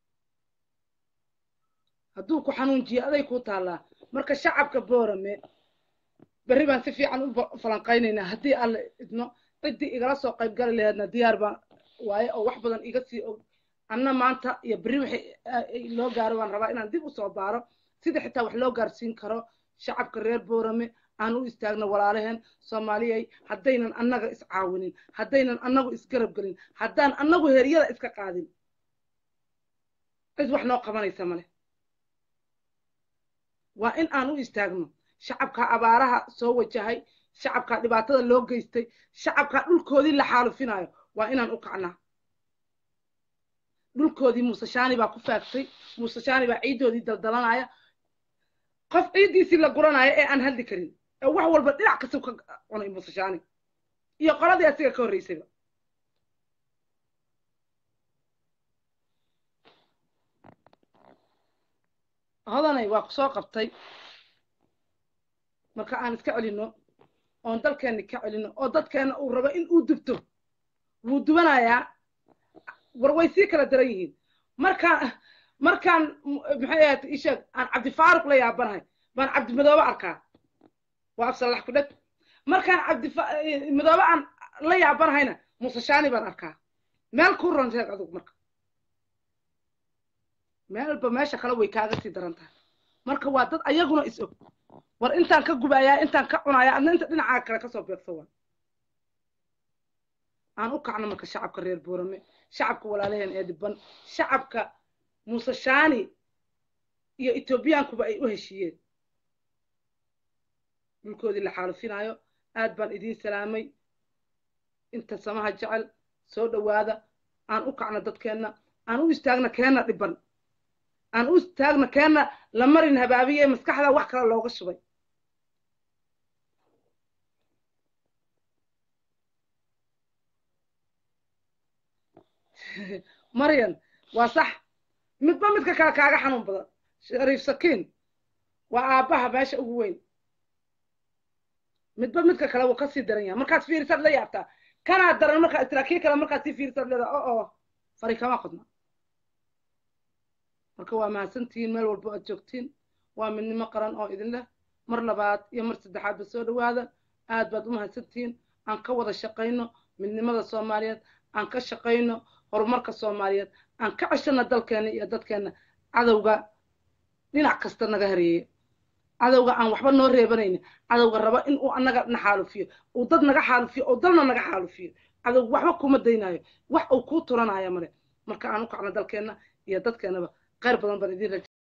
A: hadduu ku xanuunjiyo aday kuu taallaa marka shacabka boorame berri baan si fiican u ba- falanqaynaynaa haddii aan la idno ciddii igala soo qayb gali laheedna diyaar baan waaye oo wax badan iga sii og anna maanta iyo berri wixii a- ay loo gaaro baan rabaa inaan dib usoo baaro sida xitaa wax loo gaarsiin karo shacabka reer boorame aan u istaagno walaalaheen soomaaliyay haddaynan annaga iscaawinin haddaynan annagu isgarab gelin haddaan annagu heryada iska qaadin cid wax noo qabanaysa male waa in aan u istaagno shacabka abaaraha soo wajahay shacabka dhibaatada loo geystay shacabka dhulkoodii la xaalufinayo waa inaan u kacnaa dhulkoodii muuse shaani baa ku faagtay muuse shaani baa ciiddoodii daldalanaya qof ciiddiisii la guranaya ee aan hadli karin ee wax walba dhinac kasta ka cunay muuse shaani iyo qoladii asiga ka horreysayba hodanay waa ku soo qabtay marka aan iska celinno oon dalkeenni ka celinno oo dadkeenna uu rabo in uu dubto wuu dubanayaa war way sii kala daran yihiin markaan markaan m- maxay ahayd isheeg aan cabdifaaruq la yaabanahay baan cabdimadoobe arkaa waa afsalax ku dheg markaan cabdimadoobe aan la yaabanahayna muuse shaani baan arkaa meel ku ron sheeg adugu marka meelba meesha kale way kaaga sii daran tahay marka waa dad ayaguna is og war intaan ka gubayaa intaan ka cunayaa adna inta dhinacaa kale kasoo beegsa waa aan u kacno marka shacabka reer boorame shacabka walaalaheen ee dhiban shacabka muuse shaani iyo etoobiyaankuba ay u heshiiyeen dhulkoodii la xaalufinayo aad baan idiin salaamay inta samaha jecel soo dhowaada aan u kacno dadkeenna aan u istaagno keenna dhiban aan u istaagno keenna la marin habaabiye ee maskaxda wax kale looga shubay maryan waa sax midba midka kale kaaga xanuun badan shariif sakiin waa aabbaha meesha ugu weyn midba midka kale wuu kasii daran yahay markaad fiirisaad la yaabtaa kanaa daran markaa istiraakii kale markaad sii fiirisaad leedaa o oo fari kama qodna marka waa mahadsantihiin meel walbo aad joogtiin waa midnimo qaran oo idin leh mar labaad iyo mar saddexaadba soo dhowaada aad baad u mahadsantihiin aan ka wada shaqayno midnimada soomaaliyeed aan ka shaqayno horumarka soomaaliyeed aan ka ceshano dalkeena iyo dadkeena cadowga dhinac kasta naga hareeye cadowga aan waxba noo reebanaynin cadowga raba in uu annaga na xaalufiyo uu dad naga xaalufiyo oo dalna naga xaalufiyo cadowga waxba kuma daynayo wax uu kuu turanayo male marka aan u kacno dalkeenna iyo dadkeenaba khayr badan baan idin raja